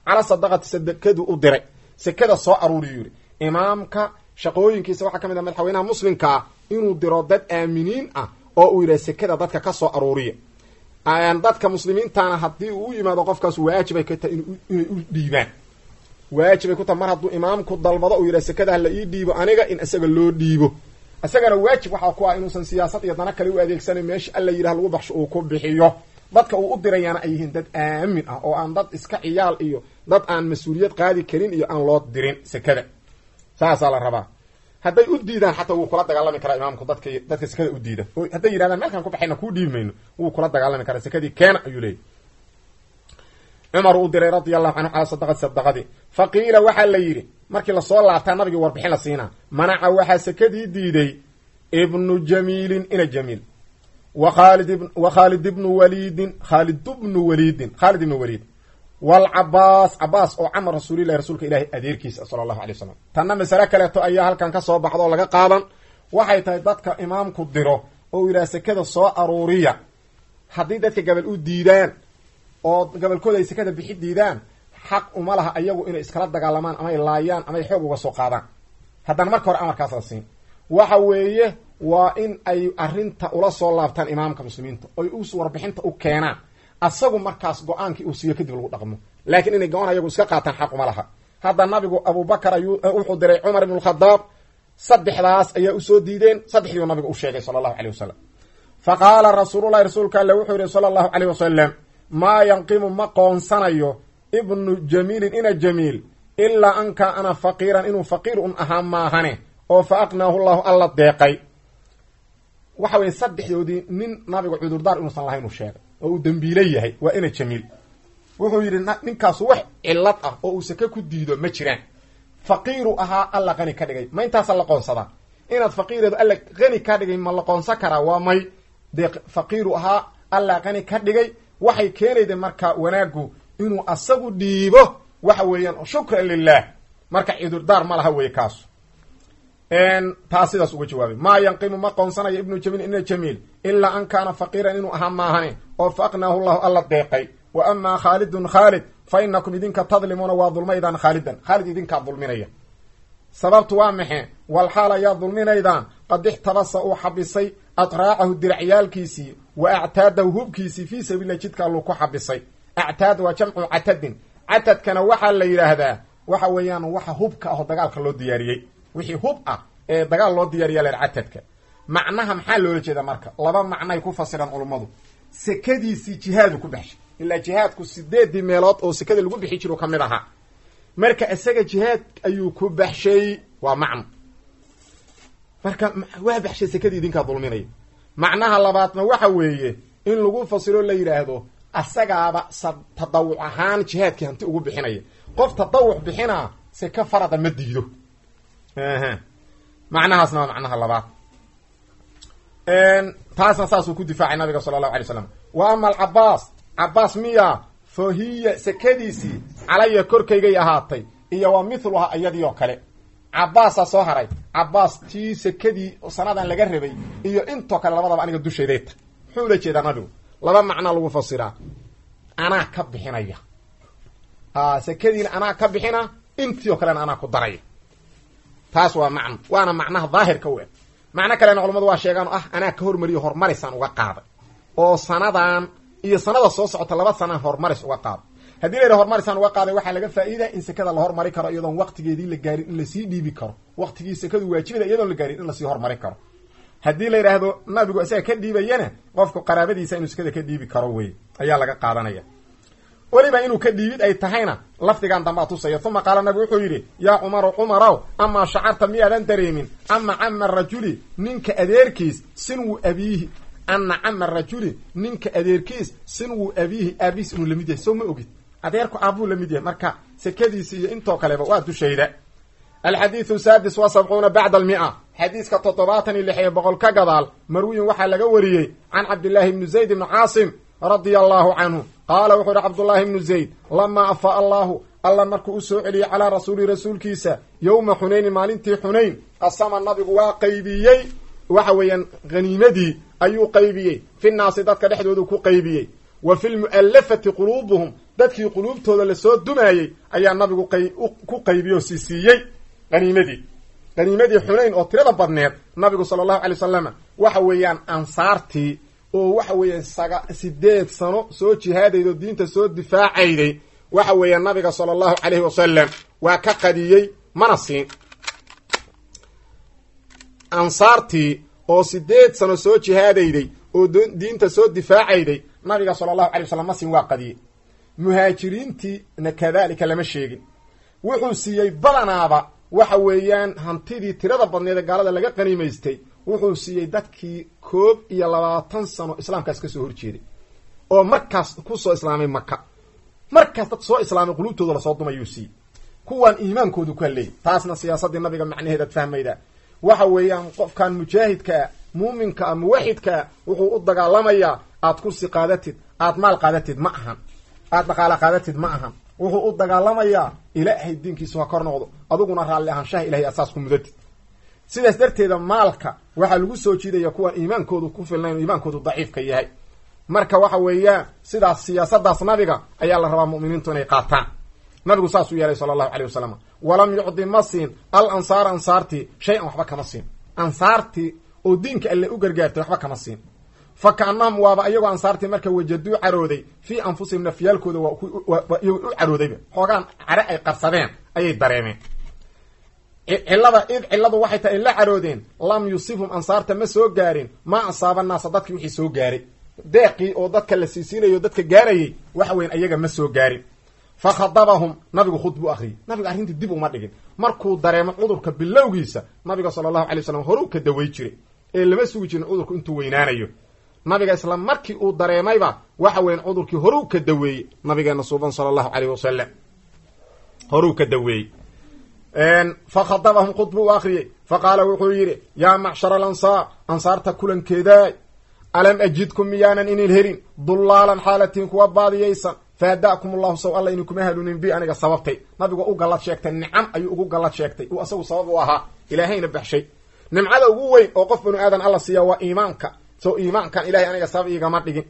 cala sadaqati sadakadu u diray sekada soo aruuriyu yidhi imaamka shaqooyinkiisa waxaa ka mid ah madaxweynaha muslimka ah inuu diro dad aaminiin ah oo uu yidhaha sekada dadka ka soo aruuriya dadka muslimiintana haddii uu u yimaado qofkaas waajibay ka tahay inay u dhiibaan waajibay ku tahay mar hadduu imaamku dalbado uu yidhaha sekada hala ii dhiibo aniga in isaga loo dhiibo isagana waajib waxaa ku ah inuusan siyaasad iyo dana kale u adeegsanan meesha alla yidhah lagu baxsho uu ku bixiyo dadka uu u dirayaana ay yihiin dad aamin ah oo aan dad iska ciyaal iyo dad aan mas-uuliyad qaadi karin iyo aan loo dirin sekada saasaa la rabaa hadday u diidaan xataa wuu kula dagaalami karaa imaamku dadka dadka sekada u diida oo hadday yidhahdaan meelkaan ku baxayna kuu dhiibi mayno wuu kula dagaalami karaa sekadii keena ayuu leeyay cumar uu diray radia allahu canhu calaa sadaqati sadaqadii fa qiila waxaa la yidhi markii lasoo laabtaa nabigii warbixin la siinaa manaca waxaa sekadii diiday ibnu jamiilin ina jamiil wa khaalid wa khaalid ibnu waliidin khaalid bnu waliidin khaalid ibnu waliid walcabaas cabaas oo camar rasuulillahi rasuulka ilaahi adeerkiisa sala allahu alay wasalam tanna masale kaleeto ayaa halkan ka soo baxda oo laga qaadan waxay tahay dadka imaamku diro oo yidhaha sekada soo aruuriya haddii dadka gabal u diidaan oo gabalkooda ay sekada bixi diidaan xaq uma laha ayagu inay iskala dagaalamaan amay laayaan amay xoog uga soo qaadaan haddana marka hore amarkaas la siin waxa weeye waa in ay arrinta ula soo laabtaan imaamka muslimiinta oy u warbixinta u keenaan asagu markaas go-aankii uu siiyo kadib lagu dhaqmo laakiin inay go-aan ayagu iska qaataan xaq uma laha hadda nabigu abubakar ayuu wuxuu diray cumar ibn lkhadaab saddexdaas ayaa usoo diideen saddexdiiu nabigu u sheegay sala allahu aleyh wasalam fa qaala rasuululahi rasuulka alle wuxuu yihi sala allahu aleyh wasalam maa yanqimu ma qoonsanayo ibnu jamiilin ina jamiil ilaa an kaana faqiiran inuu faqiir un ahaa maahane oo fa aqnaahu llahu alla deeqay waxa weye saddexdoodii nin nabigu cudurdaar inuusan lahayn uu sheegay oo uu dembiile yahay waa ina jamiil wuxuu yidhi ninkaasu wax cilad ah oo uu sake ku diido ma jiraan faqiiru ahaa alla qani ka dhigay ma intaasa la qoonsadaa inaad faqiireedu alla qani ka dhigay ma la qoonsan karaa waa may dee faqiiru ahaa alla qani ka dhigay waxay keenayda marka wanaagu inuu asagu dhiibo waxa weeyaan shukran lilah marka cudurdaar ma laha weye kaasu taas sidaas uga jawaabay maa yanqimu ma qoonsanayo ibnu jamiil ina jamiil ilaa an kaana faqiiran inuu ahaa maahane oo fa aqnaahu llahu alla deeqay wa amaa khaalidun khaalid fa inakum idinka tadlimuuna waa dulmaydaan khaalidan khaalid idinkaa dulminaya sababtu waa maxe walxaal ayaa dulminaydaan qad ixtabasa uu xabisay atraacahu diracyaalkiisii wa actaadahu hubkiisii fii sabiililah jidka alluu ku xabisay actaad waa jamcu catadin catadkana waxaa la yidhaahdaa waxa weeyaan waxa hubka aho dagaalka loo diyaariyey wixii hub ah ee dagaal loo diyaariya leer catadka macnaha maxaa loola jeeda marka laba macnay ku fasiraan culummadu sekadiisii jihaadu ku baxshay ilaa jihaadku sideedii meelood oo sekada lagu bixi jiru ka mid ahaa marka isaga jihaad ayuu ku baxshay waa macno marka waa baxshay sekadii idinkaa dulminaya macnaha labaadna waxa weeye in lagu fasiro la yidhaahdo asagaaba sa tadawuc ahaan jihaadkii hanti ugu bixinaya qof tadawuc bixinaa seke farada ma diido macnahaasna waa macnaha labaad taasna saasuu ku difaacay nabiga sala allahu alay slam wa ama alcabaas cabaas miya fa hiya sekadiisii calaya korkaygay ahaatay iyo wa mithluha iyadii oo kale cabaasaa soo haray cabaas tii sekadii sanadan laga rabay iyo intoo kale labadaba aniga dushayday ta muxuu ula jeedaa nabigu laba macnaa lagu fasiraa anaa ka bixinaya sekadiina anaa ka bixina intii oo kalena anaa ku daraya taas waa macno waana macnaha daahirka u eg macno kalena culamadu waa sheegaan oo ah anaa ka hormariyo horumarisaan uga qaaday oo sanadan iyo sanada soo socota laba sanaan horumaris uga qaado haddii la yidhaha horumarisaan uga qaaday waxaa laga faa'iida in sekada la hormari karo iyadoon waqtigeedii la gaarin in lasii dhiibi karo waqtigii sekadu waajibada iyadoon la gaarin in lasii hormarin karo haddii la yidhaahdo nabigu isaga ka dhiibayana qofku qaraabadiisa inuu sekada ka dhiibi karo wey ayaa laga qaadanaya weliba inuu ka dhiibid ay tahayna lafdigan dambaa tusaya uma qaala nabigu wuxuu yidhi yaa cumaru cumarow amaa shacarta miyaadan dareemin ama cama rajuli ninka adeerkiis sinwu abiihi ana cama rajuli ninka adeerkiis sinwu abiihi aabihiis inuu lamid yahay sow ma ogid adeerku aabuu lamid yahay marka sekadiisi iyo intoo kaleba waa dushayda alxadiidu saadis wa sabcuuna bacda almia xadiiska toddobaatan iyo lix iyo boqol ka gadaal marwiyin waxaa laga wariyey can cabdillaahi bni zayd ibni caasim radia allahu canhu qaala wuxuu yihi cabdullaahi ibnu zayd lamaa afaa allahu alla markuu u soo celiyey calaa rasuulihi rasuulkiisa yowma xunaynin maalintii xunayn qasama nabigu waa qaybiyey waxa weeyaan haniimadii ayuu qaybiyey fi naasi dadka dhexdoodu ku qaybiyey wa fi lmu'allafati quluubuhum dadkii quluubtooda lasoo dumaayey ayaa nabigu ku qaybiyey oo siisiiyey qaniimadii qaniimadii xunayn oo tirada badneed nabigu sala allahu alay wasalam waxa weeyaan ansaartii oo waxa weeyaan saga sideed sano soo jihaadayda oo diinta soo difaacayday waxa weeyaan nabiga sala allahu calayhi wasalam waa ka qadiyey mana siin ansaartii oo sideed sano soo jihaadayday oo diinta soo difaacayday nabiga sala allahu alay wasalam ma siin waa qadiyey muhaajiriintiina kadalika lama sheegin wuxuu siiyey badanaaba waxa weeyaan hantidii tirada badneed ee gaalada laga qaniimaystay wuxuu siiyey dadkii koob iyo labaatan sano islaamkaas ka soo horjeeday oo markaas ku soo islaamay maka markaas dad soo islaamay qulubtooda lasoo dumayuu siiyey kuwaan iimaankoodu ka leeyay taasna siyaasaddii nabiga macnaheedaad fahmaydaa waxa weeyaan qofkan mujaahidkaa muuminkaa muwaxidkaa wuxuu u dagaalamayaa aad kursi qaadatid aad maal qaadatid ma ahan aad dhaqaala qaadatid ma ahan wuxuu u dagaalamayaa ilaahay diinkiisu ha kor noqdo adiguna raalli ahaanshaha ilahay aad saas ku mudatid sidaas darteeda maalka waxaa lagu soo jiidaya kuwaan iimaankoodu ku filnayn oo iimaankoodu daciifka yahay marka waxa weeyaan sidaas siyaasadaas nabiga ayaa la rabaa mu'miniintu inay qaataan nabigu saasuu yeelay sala allahu caleyh wasalam walam yucdi ma siin al ansaara ansaartii shay-an waxba kama siin ansaartii oo diinka alle u gargaartay waxba kama siin fa kaanahum waaba iyagoo ansaartii marka wajaduu carooday fii anfusihim nafyaalkooda waa iyagoo u caroodayba xoogaan care ay qarsadeen ayay dareemeen cillada id cilladu waxay tahay ay la caroodeen lam yusibhum ansaarta ma soo gaarin maa asaaba naasa dadkii wixii soo gaaray deeqii oo dadka la siisiinayo dadka gaarayay waxa weyan ayaga ma soo gaarin fa khadabahum nabigu khudbu akhriyey nabiga arrintii dib uma dhigin markuu dareemo cudurka bilowgiisa nabiga sala allahu alay waslam horuu ka daway jiray ee lama sugi jirin cudurku intuu weynaanayo nabiga isla markii uu dareemayba waxa weyan cudurkii horuu ka daweeyey nabigeena suuban sala allahu aleyh wasalam horuu ka daweeyey fa khadabahum khudbu u akhriyey fa qaala wuxuu yidhi yaa macshara alansaar ansaarta kulankeedaay alam ajidkum miyaanan inin helin dullaalan xaalatiin kuwa baadiyaysan faada'kum allahu saw alla idinkuma hanuunin bi aniga sababtay nabigu u gallad sheegtay nicam ayuu ugu gallad sheegtay uu asagu sabab u ahaa ilaahayna baxshay nimcada ugu weyn oo qof banu aadan alla siiya waa iimaanka so iimaankan ilahay aniga sabab iigama dhigin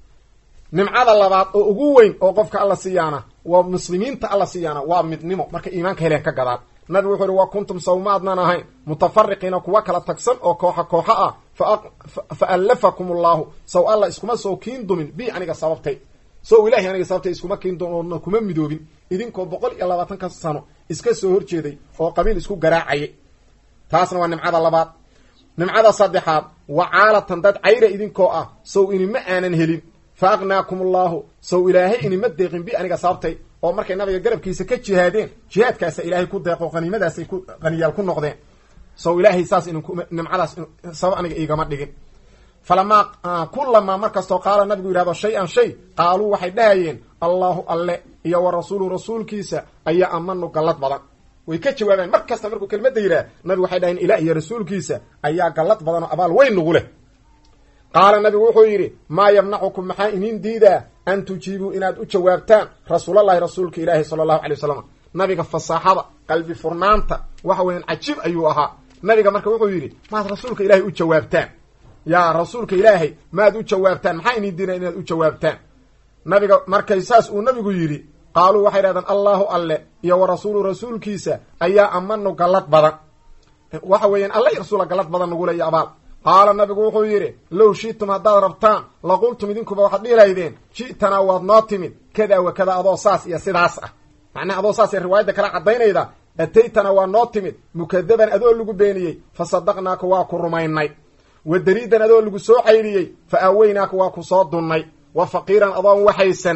nimcada labaad oo ugu weyn oo qofka alla siiyaana waa muslimiinta alla siiyaana waa midnimo marka iimaanka heleen ka gadaan nabigu wuxuu ihi wa kuntum sawmaadnan ahayn mutafariqiina kuwa kala tagsan oo kooxa kooxa ah fa allafakum allahu saw alla iskuma soo kiin dumin bi aniga sababtay sow ilahay aniga sababtay iskuma kiin dumin oona kuma midoobin idinkoo boqol iyo labaatanka sano iska soo horjeeday oo qabiil isku garaacayay taasna waa nimcada labaad nimcada saddexaad wacaalatan dad cayra idinkoo ah sow inima aanan helin fa aqnaakum allahu sow ilaahay inima deeqin bi aniga sababtay oo markay nabiga garabkiisa ka jihaadeen jihaadkaasa ilaahay ku deeqo qaniimadaasay ku qaniyaal ku noqdeen sow ilaahay saas inin nimcadaas sabab aniga iigama dhigin falamaa kulamaa markastoo qaala nabigu yidhahdo shay-an shay qaaluu waxay dhahayeen allahu alle iyo wa rasuulu rasuulkiisa ayaa amanu gallad badan way ka jawaabeen mar kasta markuu kelmadda yidhaah nabigu waxay dhaheen ilah iyo rasuulkiisa ayaa gallad badan oo abaal weyn nugu leh qaala nabigu wuxuu yidhi maa yamnacukum maxaa inin diidaa an tujiibuu inaad u jawaabtaan rasuulallahi rasuulka ilaahi sala allahu alay wasalam nabiga fasaaxada qalbi furnaanta waxa weeyaan cajiib ayuu ahaa nabiga marka wuxuu yidhi maad rasuulka ilaahay u jawaabtaan yaa rasuulka ilaahay maad u jawaabtaan maxaa inin diidaa inaad u jawaabtaan nabiga markay saas uu nabigu yidhi qaaluu waxay dhahdeen allahu alle iyo wa rasuulu rasuulkiisa ayaa amanu gallad badan waxa weeyaan alla i rasuula gallad badan nagule iyo abaal qaala nabigu wuxuu yidhi low shi'tum haddaad rabtaan laqultum idinkuba waxaad dhihi lahaydeen ji'tanaa waad noo timid kada wa kada adoo saas iyo sidaas ah macnaha adoo saas ee riwaayadda kala caddaynayda ataytana waa noo timid mukadaban adoo lagu beeniyey fa sadaqnaaka waa ku rumaynay wa dariidan adoo lagu soo caydhiyey fa aaweynaaka waa ku soo dunnay wa faqiiran adoon waxaysan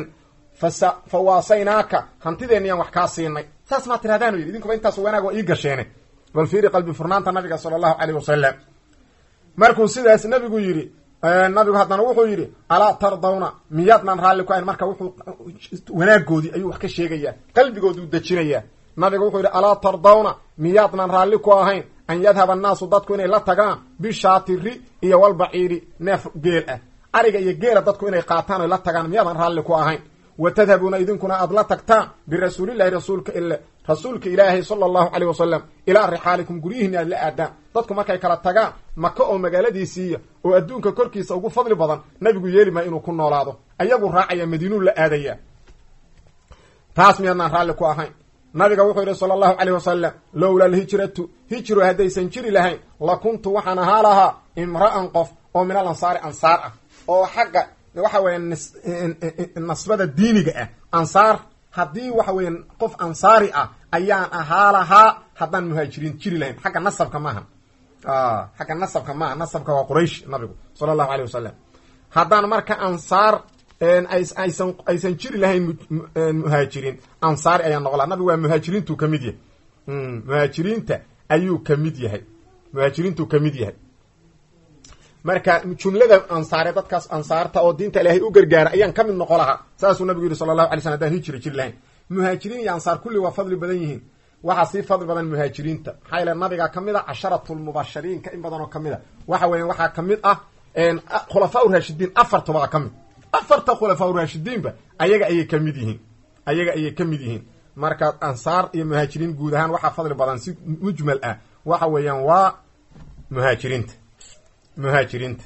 fa waasaynaaka hantideeniyaan wax kaa siinay saas maa tirahdaan yidhi idinkuba intaas wanaag waa ii gasheene bal fiiri qalbi furnaanta nabiga sala allahu caleyh wasalam markuu sidaas nabigu yidhi nabigu haddana wuxuu yidhi alaa tardawna miyaadnaan raalli ku ahayn marka wuxuu wanaagoodii ayuu wax ka sheegayaa qalbigooduu dejinayaa nabigu wuxuu yidhi alaa tardawna miyaadnaan raalli ku ahayn an yadhaba annaasu dadku inay la tagaan bishaatiri iyo walbaciiri neef geel ah ariga iyo geela dadku inay qaataan oy la tagaan miyaadan raalli ku ahayn wa tadhabuuna idinkuna aad la tagtaan birasuulillahi rasuulka ile rasuulka ilaahay sala allahu caleyh wasalam ilaa rixaalikum guryihiina aad la aadaan dadku markay kala tagaan maka oo magaaladiisiiya oo adduunka korkiisa ugu fadli badan nabigu yeeli maa inuu ku noolaado ayagu raacaya madiinuu la aadaya taas miyaadnaan raalli ku ahayn nabiga wuxuu yidhi sala allahu caleyh wasalam lowla alhijratu hijru haddaysan jiri lahayn la kuntu waxaan ahaa lahaa imra'an qof oo min al ansaari ansaar ah oo xagga waxa weeye nasbada diiniga ah ansaar haddii waxa weeye qof ansaari ah ayaan ahaa lahaa haddaan muhaajiriin jiri lahayn xagga nasabka maaha xagga nasabka maaha nasabka waa quraysh nabigu sala allahu aleyh wasalam haddaan marka ansaar aysan aysan jiri lahayn muhaajiriin ansaari ayaan noqon laha nabigu waa muhaajiriintuu ka mid yahay muhaajiriinta ayuu ka mid yahay muhaajiriintuu ka mid yahay marka jumlada ansaare dadkaas ansaarta oo diinta ilaahay u gargaara ayaan ka mid noqon lahaa saasuu nabigu yihi sala allahu alay slam hadaan hijri jiri lahayn muhaajiriin iyo ansaar kulli waa fadli badan yihiin waxaa sii fadli badan muhaajiriinta maxaa yaele nabiga ka mid a casharatulmubashiriinka in badan oo kamid a waxa weya waxaa ka mid ah khulafaa raashidiin afartobaa ka mid afarta khulafaa raashidiinba ayaga ayay ka mid yihiin ayaga ayay ka mid yihiin marka ansaar iyo muhaajiriin guud ahaan waxaa fadli badan si mujmal ah waxa weeyaan waa muhaajiriinta muhaajiriinta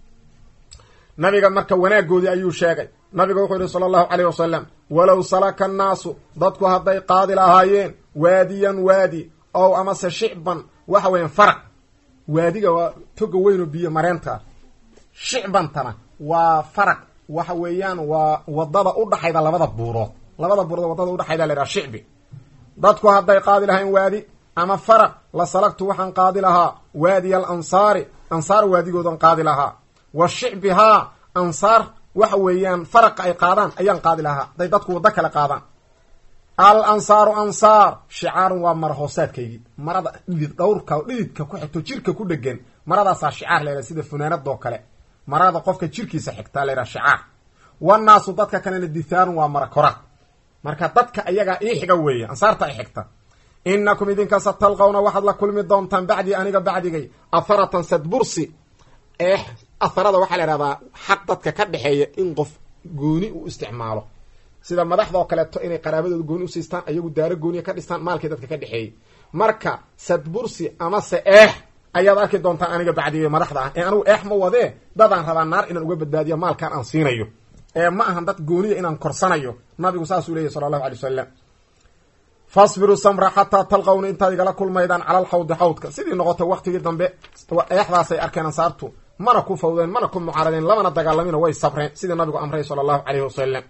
nabiga marka wanaagoodii ayuu sheegay nabiga wuxuu yihi sala allahu caleyh wasalam walow salaka annaasu dadku hadday qaadi lahaayeen waadiyan waadi ow amase shicban waxa weeyaan faraq waadiga waa toga weyn oo biyo mareenta shicbantana waa faraq waxa weeyaan waa wadada udhaxayda labada buurood labada buurood wadada udhaxayda la yhaha shicbi dadku hadday qaadi lahayn waadi ama faraq la salagtu waxaan qaadi lahaa waadiya al ansaari ansaar waadigoodan qaadi lahaa wa shicbihaa ansaar waxa weeyaan faraqa ay qaadaan ayaan qaadi lahaa hadday dadku waddo kale qaadaan al ansaaru ansaar shicaarun waa mara hoosaadkaygii marada dhidid dhawrka dhididka ku xigto jirka ku dhegan maradaasaa shicaar la yhaha sida funaanadoo kale marada qofka jirkiisa xigtaa la yhaha shicaar wanaasu dadka kalena dithaarun waa mara koraad marka dadka ayagaa ii xiga weeye ansaarta i xigta inakum idinka satalqawna waxaad la kulmi doontaan bacdii aniga bacdigay atharatan sadbursi eex atharada waxaa la ihahdaa xaq dadka ka dhexeeya in qof gooni u isticmaalo sida madaxdoo kaleeto inay qaraabadooda gooni usiistaan ayagu daaro gooniya ka dhistaan maalkii dadka ka dhexeeyey marka sadbursi amase eex ayaad arki doontaan aniga bacdigay madaxda ah ee anigu eex ma wadee dadaan rabaa naar inaan uga badbaadiya maalkaan aan siinayo ee ma ahan dad gooniya inaan korsanayo nabigu saasuu leeyahy sala allahu alay wasalam fasbiruu samra xataa talqawna intaad igala kulmaydaan cala alxawdi xawdka sidii noqotay waktigii dambe eexdaasay arkeen ansaartu mana ku fawdeen mana ku mucaaradeen lamana dagaalamina way sabreen sidii nabigu amray sala allahu caleyhi wasalam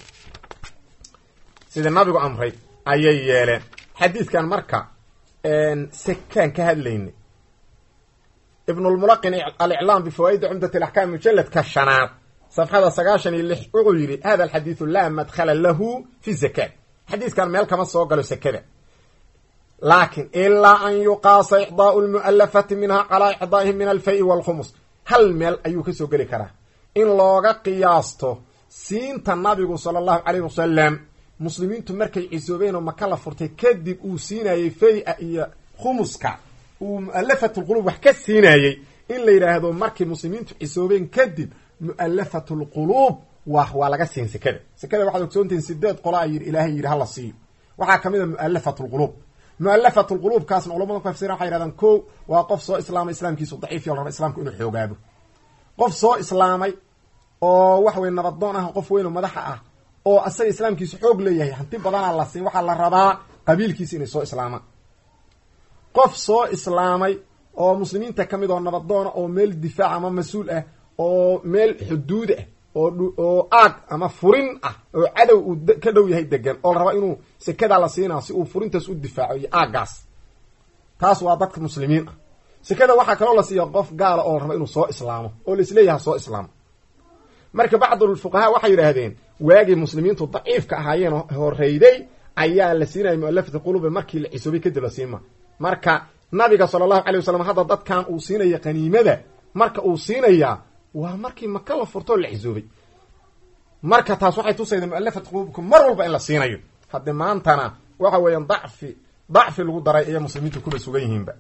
sidii nabigu amray ayay yeeleen xadiidkan marka sekaan ka hadlaynay ibnulmulaqin aliclaam bifawaa'idi cumdat alaxkaam mujaladka shanaad safxada sagaashan iyo lix wuxuu yidhi hada alxadiidu laa madkhala lahu fi zakaat xadiidkan meel kama soo galo sekada laakin ilaa an yuqaasa ixdaau lmu'alafati minha calaa ixdaa'ihim min alfay walkhumus hal meel ayuu kasoo geli karaa in looga qiyaasto siinta nabigu sala allahu caleyh wasalam muslimiintu markay cisoobeen oo maka la furtay kadib uu siinayey fay-a iyo khumuska uu mu'alafatulquluub wax ka siinayey in la yidhaahdo markay muslimiintu cisoobeen kadib mu'alafatulquluub wa waa laga siin sekada sekada waxaad ogsoontihiin sideed qola a yidhi ilaahay yidhi hala siiyo waxaa kamid a mu'alafatulquluub mu'alafatulquluubkaasna culamada kafsiran waxay yidhahdaan ko waa qof soo islaamay islaamkiisu daciif yo la raba islamku inuu xoogaabo qof soo islaamay oo waxa weye nabadoon ah qof weyn oo madaxa ah oo asaga islaamkiisu xoog leeyahay hanti badanaa la siin waxaa la rabaa qabiilkiisa inay soo islaamaan qof soo islaamay oo muslimiinta ka mid oo nabadoona oo meel difaac ama mas-uul ah oo meel xuduud ah oo aag ama furin ah oo cadow uu ka dhow yahay degan oo la raba inuu sekadaa la siinaa si uu furintaas u difaaco iyo aaggaas taas waa dadka muslimiin ah sekada waxaa kaloo la siiya qof gaala oo la raba inuu soo islaamo oo la isleeyaha soo islaamo marka bacdulfuqahaa waxay yidhaahdeen waagii muslimiintu daciifka ahaayeen horeyday ayaa la siinaya mualafata quluube markii la cisoobay kadib la siima marka nabiga sala allahu calay wasalam hadda dadkan uu siinaya qaniimada marka uu siinayaa waa markii maka la furtoo la cisoobay marka taas waxay tusayda mualafat quluubka mar walba in la siinayo hadde maantana waxa weeyaan dacfi dacfi lagu daray ayay muslimiintu kuba sugan yihiinba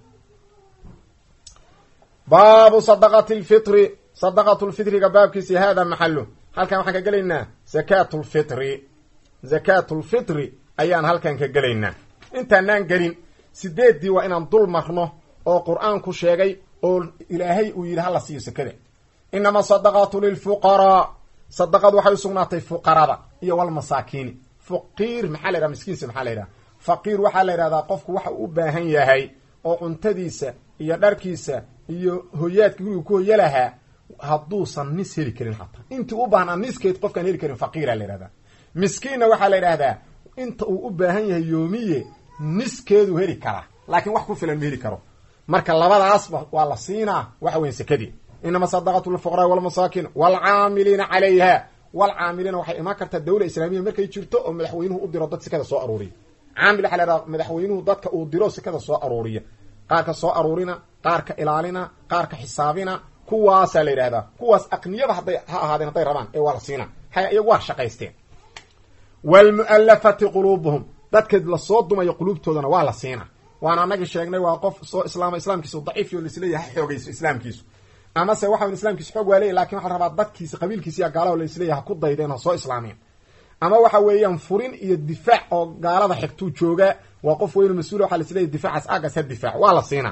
baabu sadaqati lfitri sadaqatu lfitriga baabkiisi hada maxalu halkan waxaan ka gelaynaa zakaat lfitri zakaat lfitri ayaan halkan ka gelaynaa intaanaan gelin sideeddii waa inaan dul marno oo qur-aanku sheegay oo ilaahay uu yidhi hala siiyo sekada inama sadaqaatu lilfuqaraa sadaqadu waxay usugnaatay fuqarada iyo walmasaakiini faqiir maxaa la yidhaha miskiinsa maxaa la yidhaha faqiir waxaa la yidhahdaa qofku waxa uu u baahan yahay oo cuntadiisa iyo dharkiisa iyo hoyaadka guriga ku hoya lahaa hadduusan nis heli karin hataa intii u baahnaa niskeed qofkaan heli karin faqiira la yidhahdaa miskiinna waxaa la yidhahdaa inta uu u baahan yahay yoomiye niskeedu heli karaa laakiin wax ku filan ma heli karo marka labadaasba waa la siinaa waxa weyan sekadii inama sadaqatu lfuqraa walmasaakin waalcaamiliina calayha walcaamiliina waxay imaan kartaa dawla islaamiya markay jirto oo madaxweynuhu u diro dad sekada soo aruuriya caamil waxaa la yhahdaa madaxweynuhu dadka uu diro sekada soo aruuriya qaarka soo aruurina qaarka ilaalina qaarka xisaabina kuwaasaa la yidhahdaa kuwaas aqniyaba hadday ha ahaadeen hadday rabaan ee waa la siina haya iyagu waa shaqaysteen waalmu'alafati quluubuhum dadka lasoo dumayo quluubtoodana waa la siina waana anagii sheegnay waa qof soo islaama islaamkiisu daciifiyo laisleeyahay ha xoogayso islaamkiisu amase waxawn islaamkiisu xoog waa leeyahy lakin waxa la rabaa dadkiisa qabiilkiisa iyo gaalada laisleeyahay ha ku daydeen ha soo islaameen ama waxa weeyaan furin iyo difaac oo gaalada xigtuu jooga waa qof weynu mas-uul waxa laisleeyahy difaacaas agas ha difaac waa la siinaa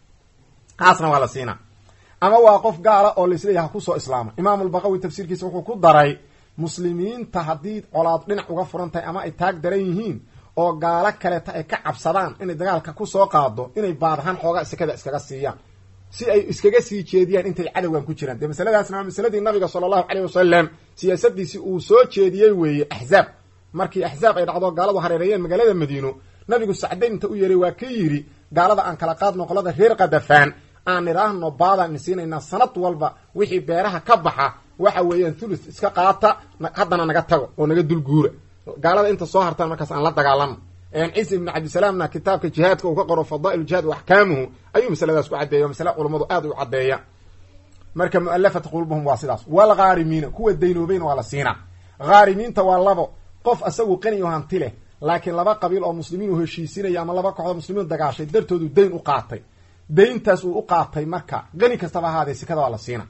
kaasna waa la siinaa ama waa qof gaala oo laisleeyahay ha kusoo islaama imaamulbaqawi tafsiirkiisa wuxuu ku daray muslimiinta haddii colaad dhinac uga furan tahay ama ay taag daran yihiin oo gaalo kaleeta ay ka cabsadaan inay dagaalka kusoo qaado inay baadahaan xoogaa sekada iskaga siiyaan si ay iskaga sii jeediyaan intay cadowgan ku jiraan dee masaladaasna waa masaladii nabiga sala allahu caleyh wasalam siyaasadiisii uu soo jeediyey weeye axzaab markii axzaab ay dhacdo gaaladu hareereeyeen magaalada madiino nabigu sacdayn inta u yeeray waa ka yidhi gaalada aan kala qaadno qolada reer kadafaan aan nidhaahno baadaan isiinaynaa sanad walba wixii beeraha ka baxa waxa weeyaan thuluth iska qaata haddana naga tago oo naga dulguura gaalada inta soo hartaan markaas aan la dagaalano ciise ibnu cabdisalaamna kitaabka jihaadka uu ka qoro fadaail jihaad wa axkaamuhu ayuu masaladaas ku caddeeya masale culammadu aad u caddeeya marka mu'alafata qulubuhum waa sidaas walghaarimiina kuwa daynoobayna waa la siinaa haarimiinta waa labo qof asagu qani o hanti leh laakiin laba qabiil oo muslimiin u heshiisinaya ama laba kooxdoo muslimiin dagaashay dartoodu dayn u qaatay dayntaas uu u qaatay marka qani kastaba ahaadee sikada waa la siina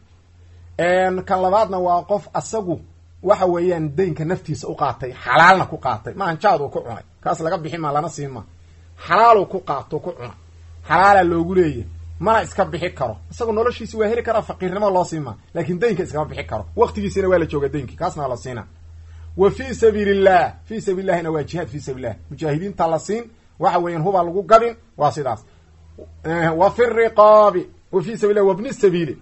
kan labaadna waa qof asagu waxa weeyaan daynka naftiisa u qaatay xalaalna ku qaatay maahan jaaduu ku cunay kaas laga bixi maa lana siin maa xalaaluu ku qaato ku cunay xalaala loogu leeyahy mana iska bixi karo isagu noloshiisi waa heli karaa faqiirnimo loo siin maa laakiin daynka iskama bixi karo waqtigiisina waa la jooga daynkii kaasna waa la siina wa fii sabiili illah fii sabiilillahina waa jihaad fii sabiilillah mujaahidiinta la siin waxa weeyaan hubaa lagu gadin waa sidaas wa fi riqaabi wa fii sabilah wabni sabiili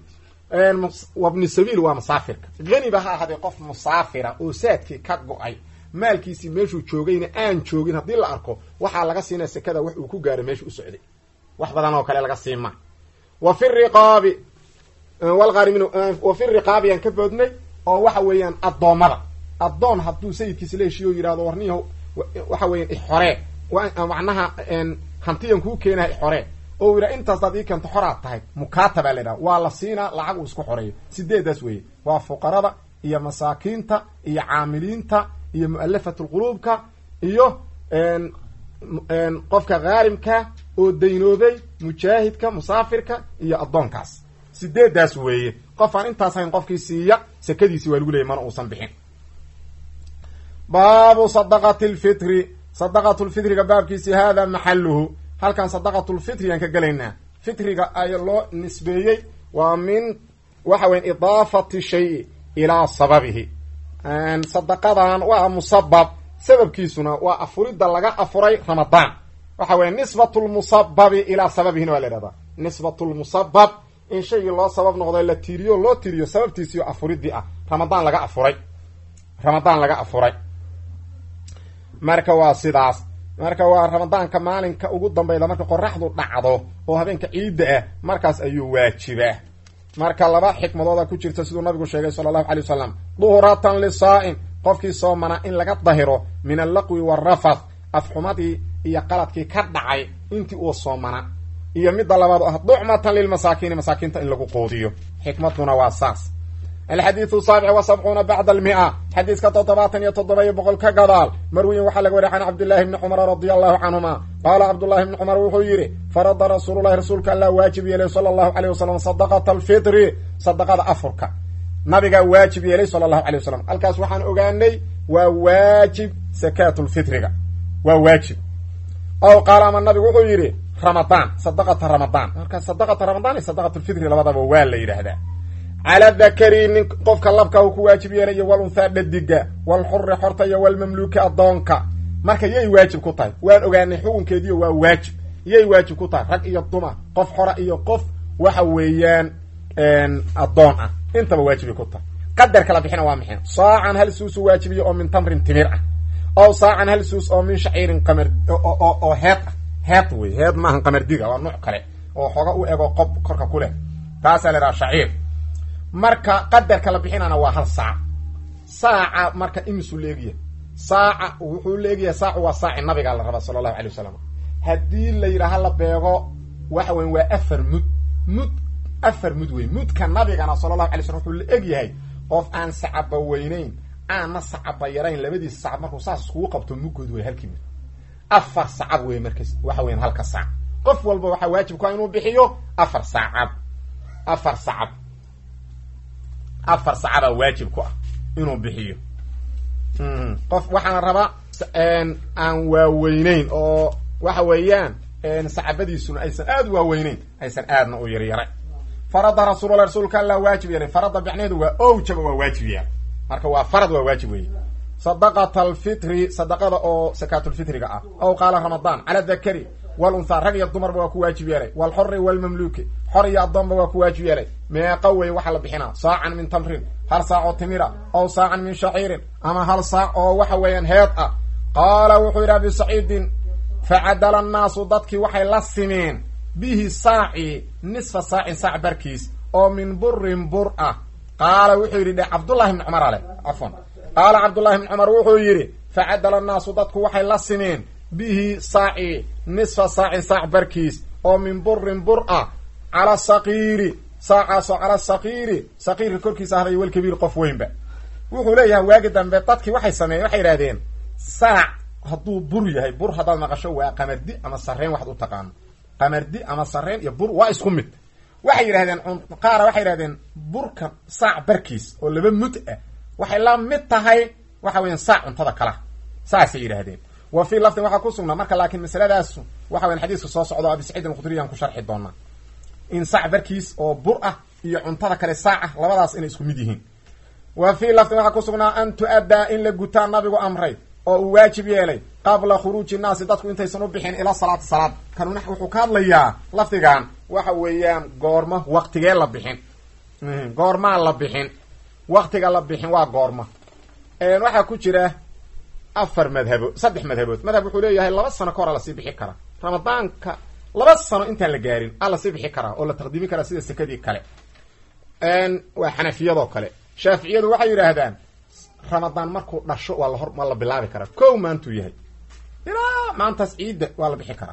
wabni sabiil waa musaafirka haniba ha ahaadee qof musaafira oo saadkii ka go-ay maalkiisii meeshuu joogayna aan joogin haddii la arko waxaa laga siinaya sekada wax uu ku gaaro meesha u socday wax badan oo kale laga siima wa fi riqaabi walghaarimin wa fi riqaabi aan ka boodnay oo waxa weeyaan addoommada addoon hadduu sayidkiisa la heshiiyo o yidhahdo warniyaho waxa weeyaan ixoree macnaha hantiyan kuu keenaha ixoree oo yidhaha intaas daad ii keento xoraad tahay mukatabaa la yidhaha waa la siinaa lacag uu isku xoreeyo sideedaas weeye waa fuqarada iyo masaakiinta iyo caamiliinta iyo mu'alafat lquluubka iyo qofka khaarimka oo daynoobay mujaahidka musaafirka iyo addoonkaas sideedaas weeye qof aan intaas hayn qofkii siiya sekadiisi waa lagu leeyay mana uusan bixin baabu sadaqati lfitri sadaqatu lfitriga baabkiisi hada maxaluhu halkan sadaqatulfitri aan ka gelaynaa fitriga ay loo nisbeeyey waa min waxa weya idaafati shayi ilaa sababihi sadaqadan waa musabab sababkiisuna waa afuridda laga afuray ramadaan waxa weya nisbatu lmusababi ilaa sababihina waa la ihahdaa nisbatu lmusabab in shaygii loo sabab noqdo la tiiriyo loo tiriyo sababtiisiyo afuridii ah ramadaan laga afuray ramadaan laga afuray marka waa sidaas marka waa ramadaanka maalinka ugu dambayda marka qoraxdu dhacdo oo habeenka ciidda ah markaas ayuu waajibaa marka laba xikmadooda ku jirta siduu nabigu sheegay sala allahu alay wasalam duhratan lisaa'im qofkii soomana in laga dahiro min allaqwi waalrafath afxumadii iyo qaladkii ka dhacay intii uu soomana iyo midda labaad oo ah ducmatan lilmasaakiini masaakiinta in lagu quudiyo xikmaduna waa saas alxadiidu saabic wa sabcuuna bacda almia xadiiska toddobaatan iyo toddoba iyo boqol ka gadaal marwiyin waxaa laga wariya can cabdillahi bni cumara radia allahu canhuma qaala cabdullahi bni cumar wuxuu yidhi farada rasuululahi rasuulka allah waajib yeelay sala allahu aleyh wasalam sadaqata alfitri sadaqada afurka nabigaa waajib yeelay sala allahu alay wasalam halkaas waxaan ogaanay waa waajib sakaatulfitriga waa waajib ow qaala ama nabigu wuxuu yidhi ramadaan sadaqata ramadaan marka sadaqata ramadaan iyo sadaqatulfitri labadaba waa la yidhaahdaa cala dakari nin qofka labka uu ku waajib yeelay iyo wal unthaa dhadiga wal xuri xorta iyo walmamluuki addoonka marka yay waajib ku tahay waan ogaanay xukunkeediiyo waa waajib yay waajib ku tahay rag iyo dumar qof xora iyo qof waxa weeyaan addoon ah intaba waajibay ku tahay qadarka la bixina waa maxay saacan hal suusu waajibiya oo min tamrin timir ah ow saacan hal suus oo min shaciirin qamar oo heed ah heed wey heed maahan qamardiga waa nuuc kale oo xooga u ego qob korka ku leh taasaa la idhaha shaciir marka qadarka la bixinana waa hal saac saaca marka imisuu leegyahay saaca wuxuu leegyahay saacu waa saaci nabigaa la rabaa sala allahu alay wasalam haddii la yidhaaha la beego waxa weyn waa afar mud mud afar mud wey mudka nabigana sala allahu alay slam wuxuu la eg yahay qof aan sacaba weynayn aanna sacaba yarayn labadiisa sacab markuu saas iskugu qabto muggood wey halkii mud afar sacab wey markas waxa weyan halka saac qof walba waxaa waajib ku ah inuu bixiyo afar saacab afar sacab afar sacabaa waajib ku ah inuu bixiyo qof waxaana rabaa aan waaweyneyn oo waxa weeyaan sacabadiisuna aysan aad u waaweyneyn aysan aadna u yaryaray farada rasuulala rasuulka alla waajib yeelay farada bicneedu waa owjaba waa waajib yeelay marka waa farad waa waajib weeye sadaqata alfitri sadaqada oo sakaatulfitriga ah ow qaala ramadaan cala dakari wal unthaa rag iyo dumarba waa ku waajib yeelay walxori walmamluuki xor iyo addoonba waa ku waajib yeelay meeqa wey waxaa la bixinaa saacan min tamrin hal saac oo timira ow saacan min shaciirin ama hal saac oo waxa weeyaan heed ah qaala wuxuu yidhi abi saciidin facadala annaasu dadkii waxay la simeen bihi saaci nisfa saacin saac barkiis oo min burin bur ah qaala wuxuu yidhi dhe cabdullahi bni cumar ale cafwan qaala cabdullahi bni cumar wuxuu yidhi facadala annaasu dadku waxay la simeen bihi saaci nisfa saacin saac barkiis oo min burin bur ah cala saqiiri saacaasoo cala saqiiri saqiirka korkiisa ahday walkabiir qof weynba wuxuu leeyahay waagi dambe dadkii waxay sameeyeen waxay yidhahdeen saac hadduu bur yahay bur haddaad maqasho waa qamardi ama sarreen waxaad u taqaano qamardi ama sarreen iyo bur waa isku mid waxay yidhahdeen qaara waxay yidhahdeen burka saac barkiis oo laba mud ah waxay la mid tahay waxa weyan saac cuntada kala saasay yidhaahdeen wa fii lafdin waxaa ku sugnaa marka laakiin masaladaasu waxa weyan xadiiska soo socdo abi saciid alkhudriyaan ku sharxi doonaa in saac barkiis oo bur ah iyo cuntada kale saac ah labadaas inay isku mid yihiin wa fii lafdin waxaa ku sugnaa an tu-addaa in la gutaa nabigu amray oo uu waajib yeelay qabla khuruuji nnaasi dadku intaysan u bixin ilaa salaati salaad kanuna wuxuu ka hadlayaa lafdigan waxa weeyaan goormo waktigee la bixin goormaa la bixin waktiga la bixin waa goormo waxaa ku jira afar madhabood saddex madhabood madhab wuxuu leeyahay laba sano ka hora lasii bixi karaa ramadaanka laba sano intaan la gaarin a lasii bixi karaa oo la taqdiimi karaa sida sekadii kale waa xanafiyadoo kale shaaficiyadu waxay yidhaahdaan ramadaan markuu dhasho waa lahor waa la bilaabi karaa kow maantuu yahay ilaa maantaas ciidda waa la bixi karaa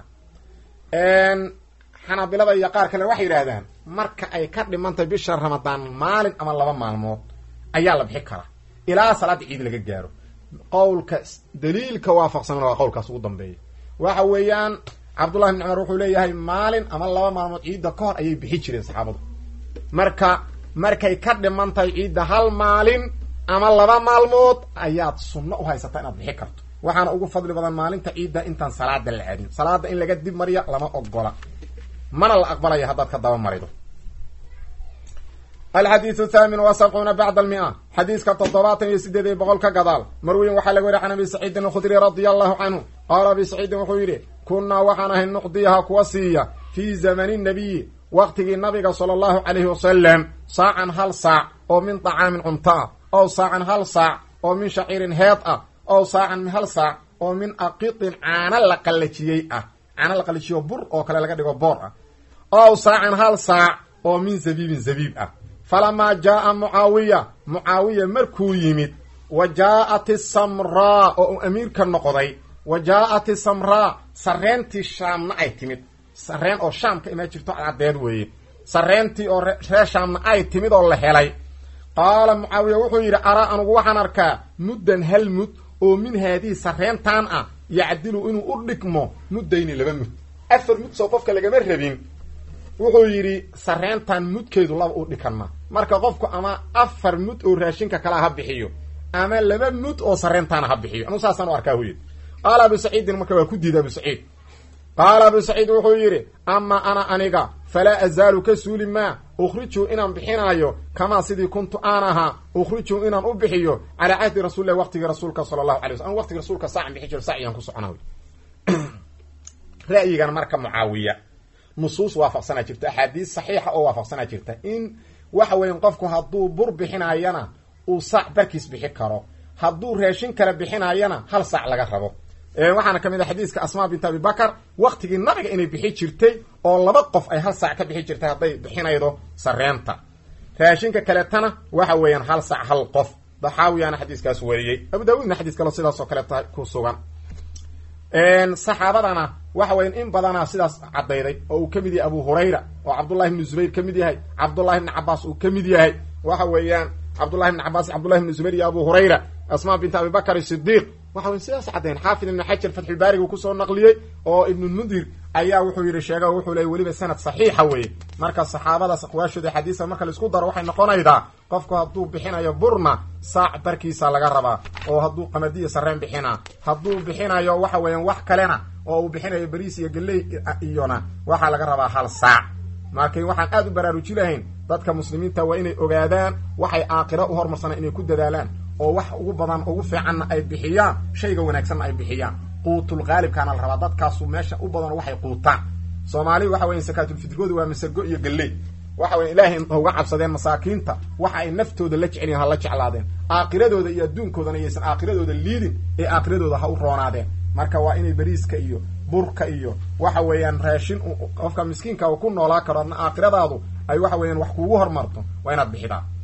xanaabilada iyo qaar kale waxay yidhaahdaan marka ay ka dhimantahay bisha ramadaan maalin ama laba maalmood ayaa la bixi karaa ilaa salaada ciid laga gaaro qowlka daliilka waafaqsanna waa qowlkaas ugu dambeeya waxa weeyaan cabdullahi bn cumar wuxuu leeyahay maalin ama laba maalmood ciidda ka hor ayay bixi jireen saxaabadu marka markay ka dhiman tahay ciidda hal maalin ama laba maalmood ayaad sunno u haysataa inaad bixi karto waxaana ugu fadli badan maalinta ciidda intaan salaada la aadin salaada in laga dib mariya lama ogola mana la aqbalaya haddaad ka daba marido alxadiidu thaamin wa sabcuuna bacda almia xadiiska toddobaatan iyo sideed iyo boqol ka gadaal marweyn waxaa laga weriy can abi saciidin alkhudri radia allahu canhu qaala abi saciidin wuxuu yidhi kunnaa waxaan ahay nuqdiyaha kuwa siiya fii zamani nabiyi waqtigii nabiga sala allahu calayhi wasalam saacan hal saac oo min طacaamin cunto ah ow saacan hal saac oo min shaciirin heed ah ow saacan hal saac oo min aqitin caano la qallajiyey ah caano la qallajiyo bur oo kale laga dhigo boor ah ow saacan hal saac oo min zabiibin zabiib ah falamaa jaaa mucaawiya mucaawiya markuu yimid wa jaa'at isamraa oo uu amiirka noqday wa jaa'at isamraa sarreentii shaamna ay timid sarreen oo shaam ka imaan jirto caddeed weeye sarreentii oo reer shaamna ay timid oo la helay qaala mucaawiya wuxuu yidhi araa anugu waxaan arkaa muddan hal mud oo min haadihi sarreentan ah yacdilu inuu u dhigmo muddayni laba mud afar mud soo qofka lagama rabin wuxuu yidhi sarreentan mudkeedu laba u dhikanma marka qofku ama afar mud oo raashinka kalea ha bixiyo ama laba mud oo sarreentaana ha bixiyo anuu saasaan u arkaa hu yidhi qaala abu saciidin marka waa ku diida abu saciid qaala abu saciid wuxuu yidhi amaa ana aniga falaa azaalu ka suuli maa ukhrijuu inaan bixinayo kamaa sidii kuntu aan ahaa ukhrijuu inaan u bixiyo calaa cahdi rasuulillahi waqtigii rasuulka sala allahu alay wasl an waqtigii rasuulka saacan bixi jiro sacyaan ku socona ra'yigan marka mucaawiya nusuus waafaqsanaa jirta axaadiis saxiixa oo waafaqsanaa jirta in waxa weyan qofku hadduu bur bixinaayana uu saac barkiis bixi karo hadduu raashin kale bixinaayana hal saac laga rabo waxaana ka mid ah xadiiska asmaa bint abi bakar waktigii nabiga inay bixi jirtay oo laba qof ay hal saac ka bixi jirtay hadday bixinaydo sareenta raashinka kaletana waxa weeyaan hal saac hal qof daxaawiyaana xadiiskaas wariyey abu daawuudna xadiis kale sidaas oo kaleeta ku sugan saxaabadana waxa weyan in badanaa sidaas caddayday oo uu ka mid yahay abu hurayra oo cabdullahi ibnu zubayr ka mid yahay cabdullahi ibni cabaas uu ka mid yahay waxa weeyaan cabdullahi ibni cabaas cabdullahi ibni zubayr iyo abu hurayra asmaa bint abi bakr sidiiq waxa wey sidaas caddayn xaafid ibnu xajar fatxulbaariga uu kusoo naqliyey oo ibnulmundir ayaa wuxuu yidhi sheega wuxuu leey weliba sanad saxiixa weeye marka saxaabadaas aqwaashooda xadiisa marka laisku daro waxay noqonaydaa qofku hadduu bixinayo burna saac barkiisa laga rabaa oo hadduu qamadiya sareen bixinaa hadduu bixinayo waxa weeyaan wax kalena oo uu bixinayo bariis iyo galley iyona waxaa laga rabaa hal saac marka waxaan aad u baraaruji lahayn dadka muslimiinta waa inay ogaadaan waxay aakiro u hormarsanaan inay ku dadaalaan oo wax ugu badan ugu fiicanna ay bixiyaan shayga wanaagsanna ay bixiyaan quutul qaalibkaana la rabaa dadkaasu meesha u badan waxay quutaan soomaalidu waxa weya sakaatulfitrigooda waa masago iyo galley waxa weya ilaahay uga cabsadeen masaakiinta waxa ay naftooda la jecelyihin ha la jeclaadeen aakiradooda iyo adduunkoodana iyaysan aakiradooda liidin ee aakiradooda ha u roonaadeen marka waa inay beriiska iyo burka iyo waxa weeyaan raashin qofka miskiinka uu ku noolaa karo adna aakhiradaadu ay waxa weeyaan wax kuugu hormarto waa inaad bixidaa